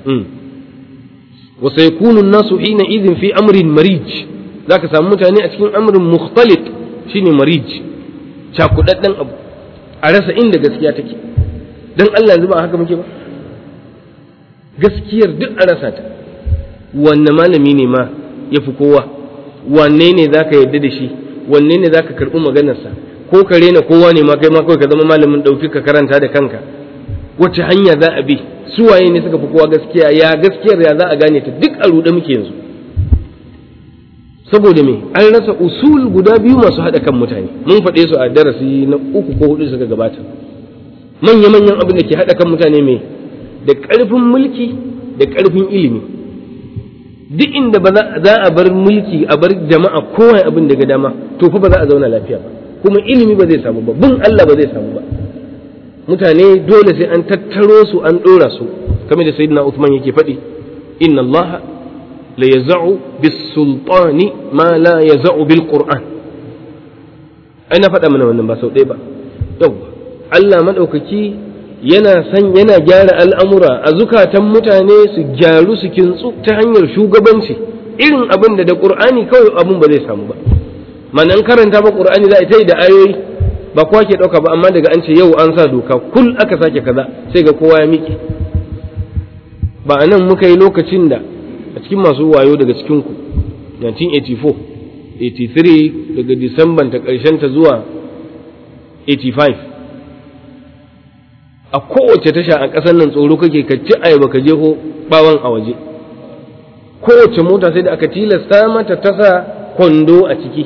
وسيكون الناس حينئذ في أمر مريج ذاك سامتاني أتكين أمر مختلط شيني مريج شاكو دان أبو أرسا إن دا gaskiya take dan Allah yanzu ba haka muke ba gaskiyar duk a rasa ta wanne malami ne ma ya fi kowa wanne ne za ka yarda da shi wanne ne za ka karɓi maganarsa ko ka rena kowa ne ma kai ma kawai ka zama malamin ɗauki ka karanta da kanka wacce hanya za a bi su waye ne suka fi kowa gaskiya ya gaskiyar ya za a gane ta duk a ruɗe muke yanzu saboda me an rasa usul guda biyu masu haɗa kan mutane mun faɗe su a darasi na uku ko hudu suka gabata manya-manyan abin da ke haɗa kan mutane me da ƙarfin mulki da ƙarfin ilimi duk inda ba za a bar mulki a bar jama'a kowa abin da ga dama to fa ba za a zauna lafiya ba kuma ilimi ba zai samu ba bin Allah ba zai samu ba mutane dole sai an tattaro su an ɗora su kamar da sayyidina Uthman yake faɗi inna Allah la yaz'u bis sultani ma la yaz'u bil qur'an ai na faɗa mana wannan ba sau ɗaya ba yawwa Allah madaukaki yana san yana gyara al'amura a zukatan mutane su gyaru su kintsu ta hanyar shugabanci irin abin da da qur'ani kawai abin ba zai samu ba manan karanta ba qur'ani za a yi da ayoyi ba kowa ke ɗauka ba amma daga an ce yau an sa doka kul aka sake kaza sai ga kowa ya miƙe ba a nan muka yi lokacin da a cikin masu wayo daga cikinku 1984 83 daga disamban ta ƙarshen ta zuwa 85 a kowace tasha a ƙasar nan tsoro kake ka ci ayaba ka jeho bawan a waje kowace mota sai da aka tilasta mata tasa kwando a ciki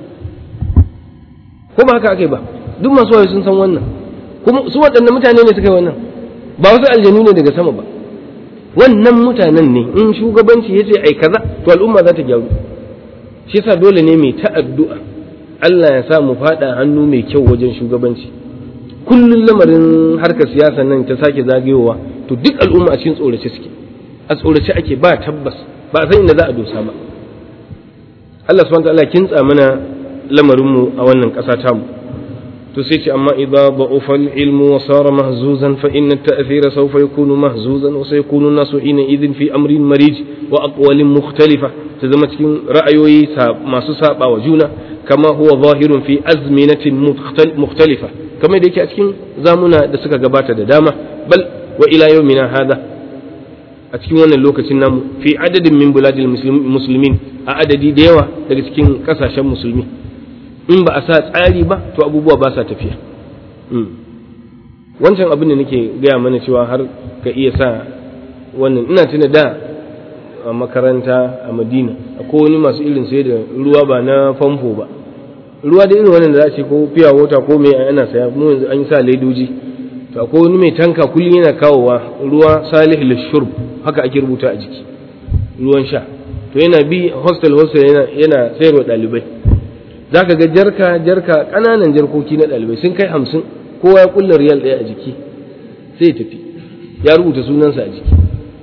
ko ba haka aka yi ba duk masu wayo sun san wannan kuma su waɗannan mutane ne suka yi wannan ba wasu aljanu ne daga sama ba wannan mutanen ne in shugabanci ya ce ai kaza to al'umma za ta gyaru shi yasa dole ne mai ta addu'a Allah ya sa mu faɗa hannu mai kyau wajen shugabanci kullum lamarin harkar siyasa nan ta sake zagayowa to duk al'umma a cikin tsorace suke a tsorace ake ba tabbas ba a san inda za a dosa ba Allah subhanahu wa ta'ala kintsa mana lamarinmu a wannan ƙasa tamu to sai ce amma idza da'ufa al-ilmu wa sara mahzuzan fa inna at-ta'thira sawfa yakunu mahzuzan wa sayakunu an-nasu ina idhin fi amrin marij wa aqwalin mukhtalifa ta zama cikin ra'ayoyi masu saba wa juna kama huwa zahirun fi azminatin mukhtalifa kamar da yake a cikin zamuna da suka gabata da dama bal wa ila yawmina hada a cikin wannan lokacin namu fi adadin min buladil muslimin a adadi da yawa daga cikin kasashen musulmi in ba a sa tsari ba to abubuwa ba sa tafiya wancan abin da nake gaya mana cewa har ka iya sa wannan ina tuna da a makaranta a madina akwai wani masu irin sai da ruwa ba na famfo ba ruwa da irin wannan da za a ce ko fiya wata ko mai ana saya mu yanzu an yi sa ledoji to akwai wani mai tanka kullum yana kawowa ruwa salih lishurb haka ake rubuta a jiki ruwan sha to yana bi hostel hostel yana yana sayarwa ɗalibai za ka ga jarka jarka ƙananan jarkoki na ɗalibai sun kai hamsin kowa ya kulla riyal ɗaya a jiki sai ya tafi ya rubuta sunansa a jiki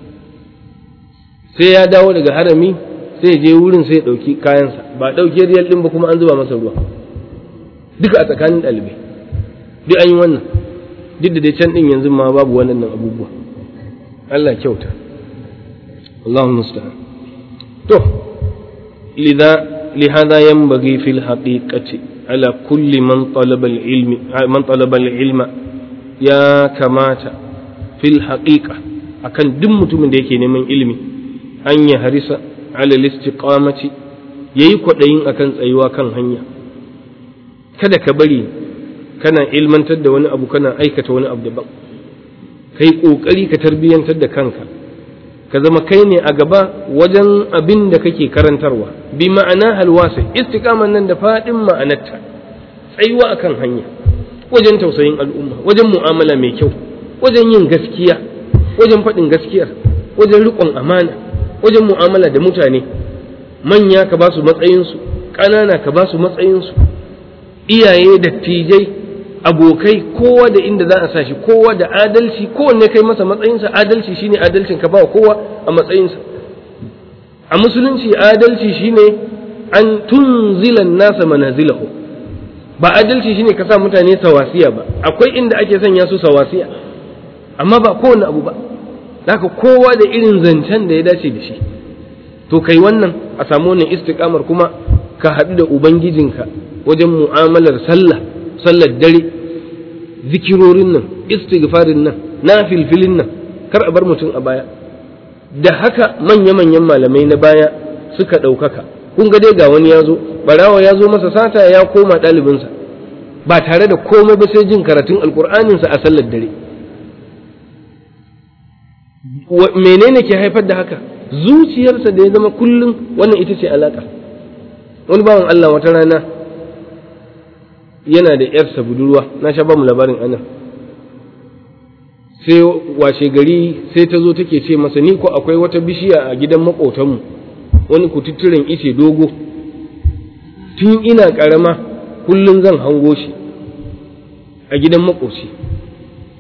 sai ya dawo daga harami sai je wurin sai ya ɗauki kayansa ba ɗauke riyal ɗin ba kuma an zuba masa ruwa duka a tsakanin ɗalibai duk an yi wannan duk da dai can ɗin yanzu ma babu wannan abubuwa Allah kyauta Allahumma musta'an to lidha لهذا ينبغي في الحقيقة على كل من طلب العلم من طلب العلم يا كماتا في الحقيقة akan duk mutumin da yake neman ilimi an ya harisa ala istiqamati yayi kwaɗayin akan tsayuwa kan hanya kada ka bari kana ilmantar da wani abu kana aikata wani abu daban kai kokari ka tarbiyantar da kanka ka zama kai ne a gaba wajen abin da kake karantarwa bi ma'ana halwasa istiqaman nan da faɗin ma'anarta tsayuwa akan hanya wajen tausayin al'umma wajen mu'amala mai kyau wajen yin gaskiya wajen faɗin gaskiyar wajen riƙon amana wajen mu'amala da mutane manya ka ba su matsayinsu ƙanana ka ba su matsayinsu iyaye dattijai abokai kowa da inda za a sa shi kowa da adalci kowanne kai masa matsayinsa adalci shine adalcin ka ba kowa a matsayinsa a musulunci adalci shine an tunzila nasa manazilahu ba adalci shine ka sa mutane sawasiya ba akwai inda ake sanya su sawasiya amma ba kowane abu ba haka kowa da irin zancen da ya dace da shi to kai wannan a samu wannan istiqamar kuma ka haɗu da ubangijinka wajen mu'amalar sallah sallar dare zikirorin nan istighfarin nan na filfilin nan kar a bar mutum a baya da haka manya-manyan malamai na baya suka ɗaukaka kun ga dai ga wani ya zo barawa ya zo masa sata ya koma ɗalibinsa ba tare da komai ba sai jin karatun alkur'aninsa a sallar dare menene ke haifar da haka zuciyarsa da ya zama kullum wannan ita ce alaka wani bawan Allah wata rana yana da ‘yarsa budurwa na sha ba mu labarin anan sai washe gari sai ta zo take ce masa ni ko akwai wata bishiya a gidan maƙotanmu wani kututturen ice dogo tun ina ƙarama kullum zan hango shi a gidan maƙoci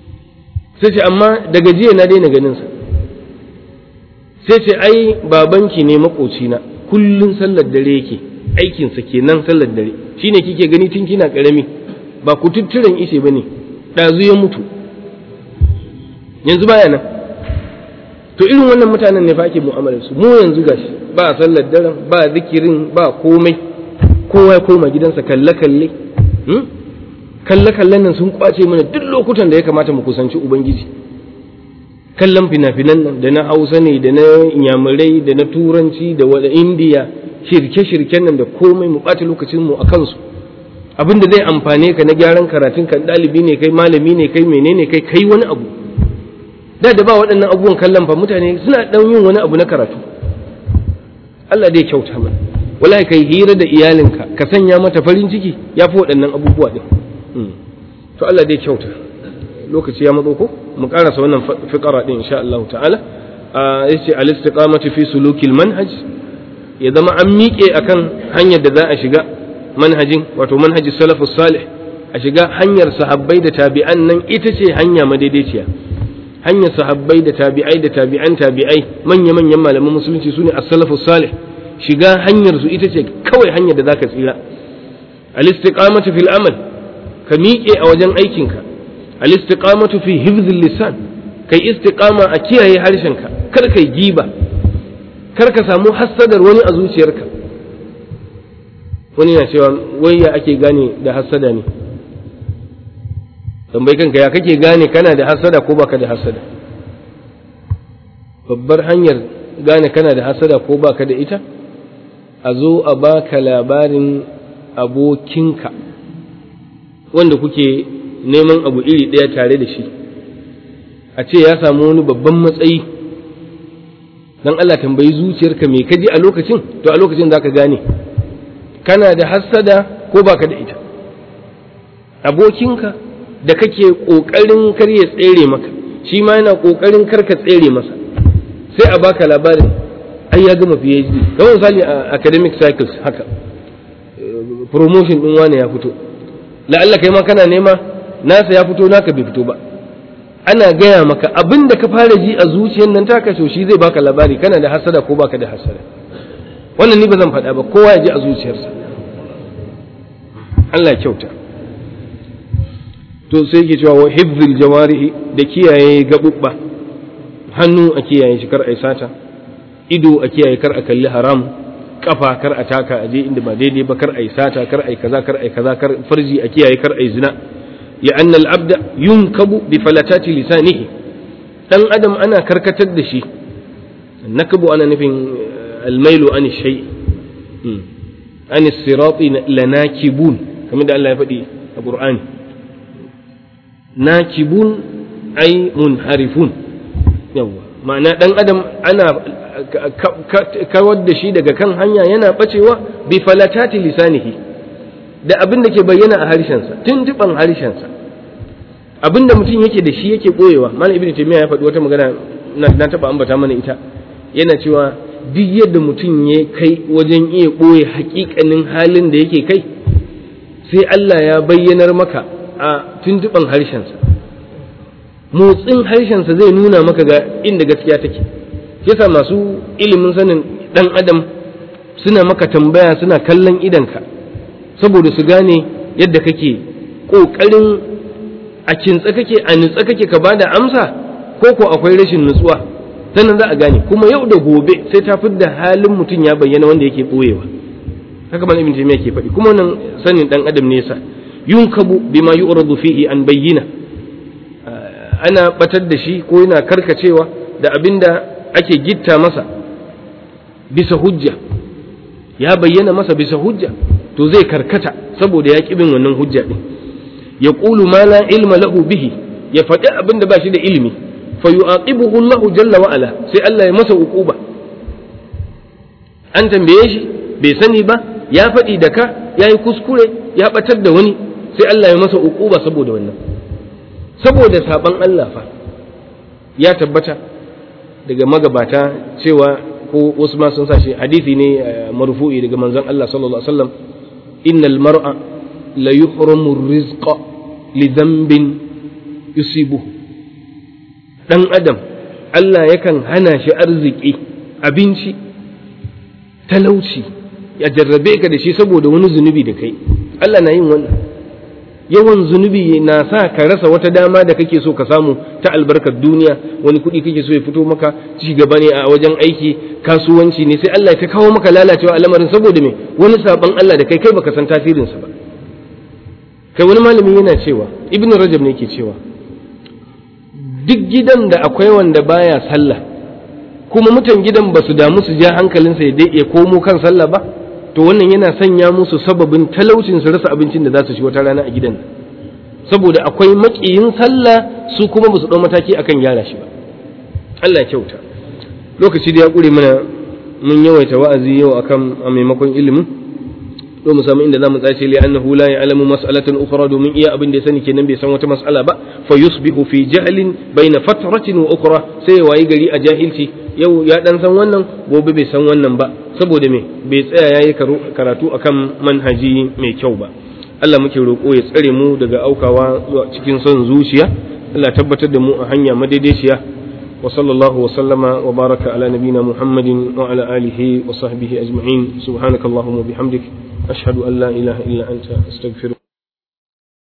sai ce amma daga jiya na daina ganin sa sai ce ai babanki ne makocina kullun sallar dare yake aikinsa kenan sallar dare shine kike gani tun kina karami ba ku tutturen ishe bane ɗazu ya mutu yanzu baya nan to irin wannan mutanen ne fa ake mu'amalar su mu yanzu gashi ba sallar daren ba zikirin ba komai kowa ya koma gidansa kalle kalle kalle kallen nan sun kwace mana duk lokutan da ya kamata mu kusanci ubangiji kallon fina-finan nan da na hausa ne da na inyamurai da na turanci da wada indiya shirke-shirken nan da komai mu ɓata lokacin mu a kansu abinda zai amfane ka na gyaran karatun kan ɗalibi ne kai malami ne kai menene kai kai wani abu da da ba waɗannan abubuwan kallon fa mutane suna ɗan yin wani abu na karatu Allah dai kyauta mana wallahi kai hira da iyalinka ka sanya mata farin ciki ya fi waɗannan abubuwa ɗin to Allah dai kyauta lokaci ya matso ko mu karasa wannan fiqara din insha Allah ta'ala yace al-istiqamatu fi sulukil manhaj ya zama an miƙe akan hanyar da za a shiga manhajin wato manhajin salafus salih a shiga hanyar sahabbai da tabi'an nan ita ce hanya madaidaiciya hanyar sahabbai da tabi'ai da tabi'an tabi'ai manya manyan malaman musulunci sune as-salafus salih shiga hanyar su ita ce kawai hanyar da zaka tsira al-istiqamatu fil amal ka miƙe a wajen aikinka al-istiqamatu fi hifzil lisan kai istiqama a kiyaye harshenka kar kai giba kar ka samu hassadar wani a zuciyarka wani na cewa wai ya ake gane da hassada ne tambayi kanka ya kake gane kana da hassada ko baka da hassada babbar hanyar gane kana da hassada ko baka da ita a zo a baka labarin abokinka wanda kuke neman abu iri ɗaya tare da shi a ce ya samu wani babban matsayi don Allah tambayi zuciyarka me kaji a lokacin to a lokacin za ka gane kana da hassada ko baka da ita abokinka da kake ƙoƙarin kar ya tsere maka shi ma yana ƙoƙarin kar ka tsere masa sai a baka labarin ai ya gama PhD kamar misali a academic cycles haka promotion ɗin wani ya fito la'alla kai ma kana nema nasa ya fito naka bai fito ba ana gaya maka abin da ka fara ji a zuciyar nan taka to shi zai baka labari kana da hasada ko baka da hasada wannan ni ba zan faɗa ba kowa ya ji a zuciyarsa Allah ya kyauta to sai yake cewa wa hifzil jawarihi da kiyaye gabubba hannu a kiyaye shi kar a sata ido a kiyaye kar a kalli haram kafa kar a taka a je inda ba daidai ba kar a sata kar a kaza kar a kaza kar farji a kiyaye kar a zina لأن العبد ينكب بفلتات لسانه دان أدم أنا كركتد دشي النكب أنا نفين الميل عن الشيء عن الصراط لناكبون كما دعا الله يفدي القرآن ناكبون أي منحرفون يوا معنى دان أدم أنا kawar da shi daga kan hanya yana bacewa bi falatati lisanihi da abin da ke bayyana a harshensa tuntuban harshensa abin da mutum yake da shi yake ɓoyewa malam ibnu taymiya ya faɗi wata magana na taɓa ambata mana ita yana cewa duk yadda mutum ya kai wajen iya ɓoye haƙiƙanin halin da yake kai sai Allah ya bayyanar maka a tuntuban harshensa motsin harshensa zai nuna maka ga inda gaskiya take yasa masu ilimin sanin ɗan adam suna maka tambaya suna kallon idanka saboda su gane yadda kake ƙoƙarin a kintsa kake a nutsa kake ka bada amsa ko ko akwai rashin nutsuwa sannan za a gane kuma yau da gobe sai ta da halin mutum ya bayyana wanda yake ɓoyewa haka man ibn taymiya ke faɗi kuma wannan sanin dan adam ne yasa yunkabu bima yu'radu fihi an bayyina ana batar da shi ko yana karkacewa da abinda ake gitta masa bisa hujja ya bayyana masa bisa hujja to zai karkata saboda ya bin wannan hujja din ya ƙulu ma la ilma lahu bihi ya faɗi abin da ba shi da ilimi fa yu'aqibuhu Allah jalla wa ala sai Allah ya masa uquba an tambaye shi bai sani ba ya faɗi da ka yayi kuskure ya batar da wani sai Allah ya masa uquba saboda wannan saboda saban Allah fa ya tabbata daga magabata cewa ko wasu ma sun sashi hadisi ne marfu'i daga manzon Allah sallallahu alaihi wasallam innal mar'a la yuhramu rizqa li dhanbin yusibuhu ɗan adam Allah yakan hana shi arziki abinci talauci ya jarrabe ka da shi saboda wani zunubi da kai Allah na yin wannan yawan zunubi na sa ka rasa wata dama da kake so ka samu ta albarkar duniya wani kuɗi kake so ya fito maka ci gaba ne a wajen aiki kasuwanci ne sai Allah ya ta kawo maka lalacewa a lamarin saboda me wani saban Allah da kai kai baka san tasirinsa ba kai wani malami yana cewa ibnu rajab ne yake cewa duk gidan da akwai wanda baya sallah kuma mutan gidan ba su damu su ja hankalinsa ya ya komo kan sallah ba to wannan yana sanya musu sababin talaucin su rasa abincin da za su ci wata rana a gidan saboda akwai maƙiyin sallah su kuma ba su ɗau mataki akan gyara shi ba Allah kyauta lokaci da ya ƙure mana mun yawaita wa'azi yau akan a maimakon ilimin to mu samu inda zamu tsace li annahu la ya'lamu mas'alatan ukhra domin iya abin da ya sani kenan bai san wata mas'ala ba fa yusbihu fi jahlin baina fatratin wa ukhra sai ya wayi gari a jahilci yau ya dan san wannan gobe bai san wannan ba saboda me bai tsaya yayi karatu akan manhaji mai kyau ba Allah muke roƙo ya tsare mu daga aukawa zuwa cikin son zuciya Allah tabbatar da mu a hanya madaidaiciya wa sallallahu wa sallama wa baraka ala nabina Muhammadin wa ala alihi wa sahbihi ajma'in subhanakallahumma bihamdik ashhadu an la ilaha illa anta astaghfiruka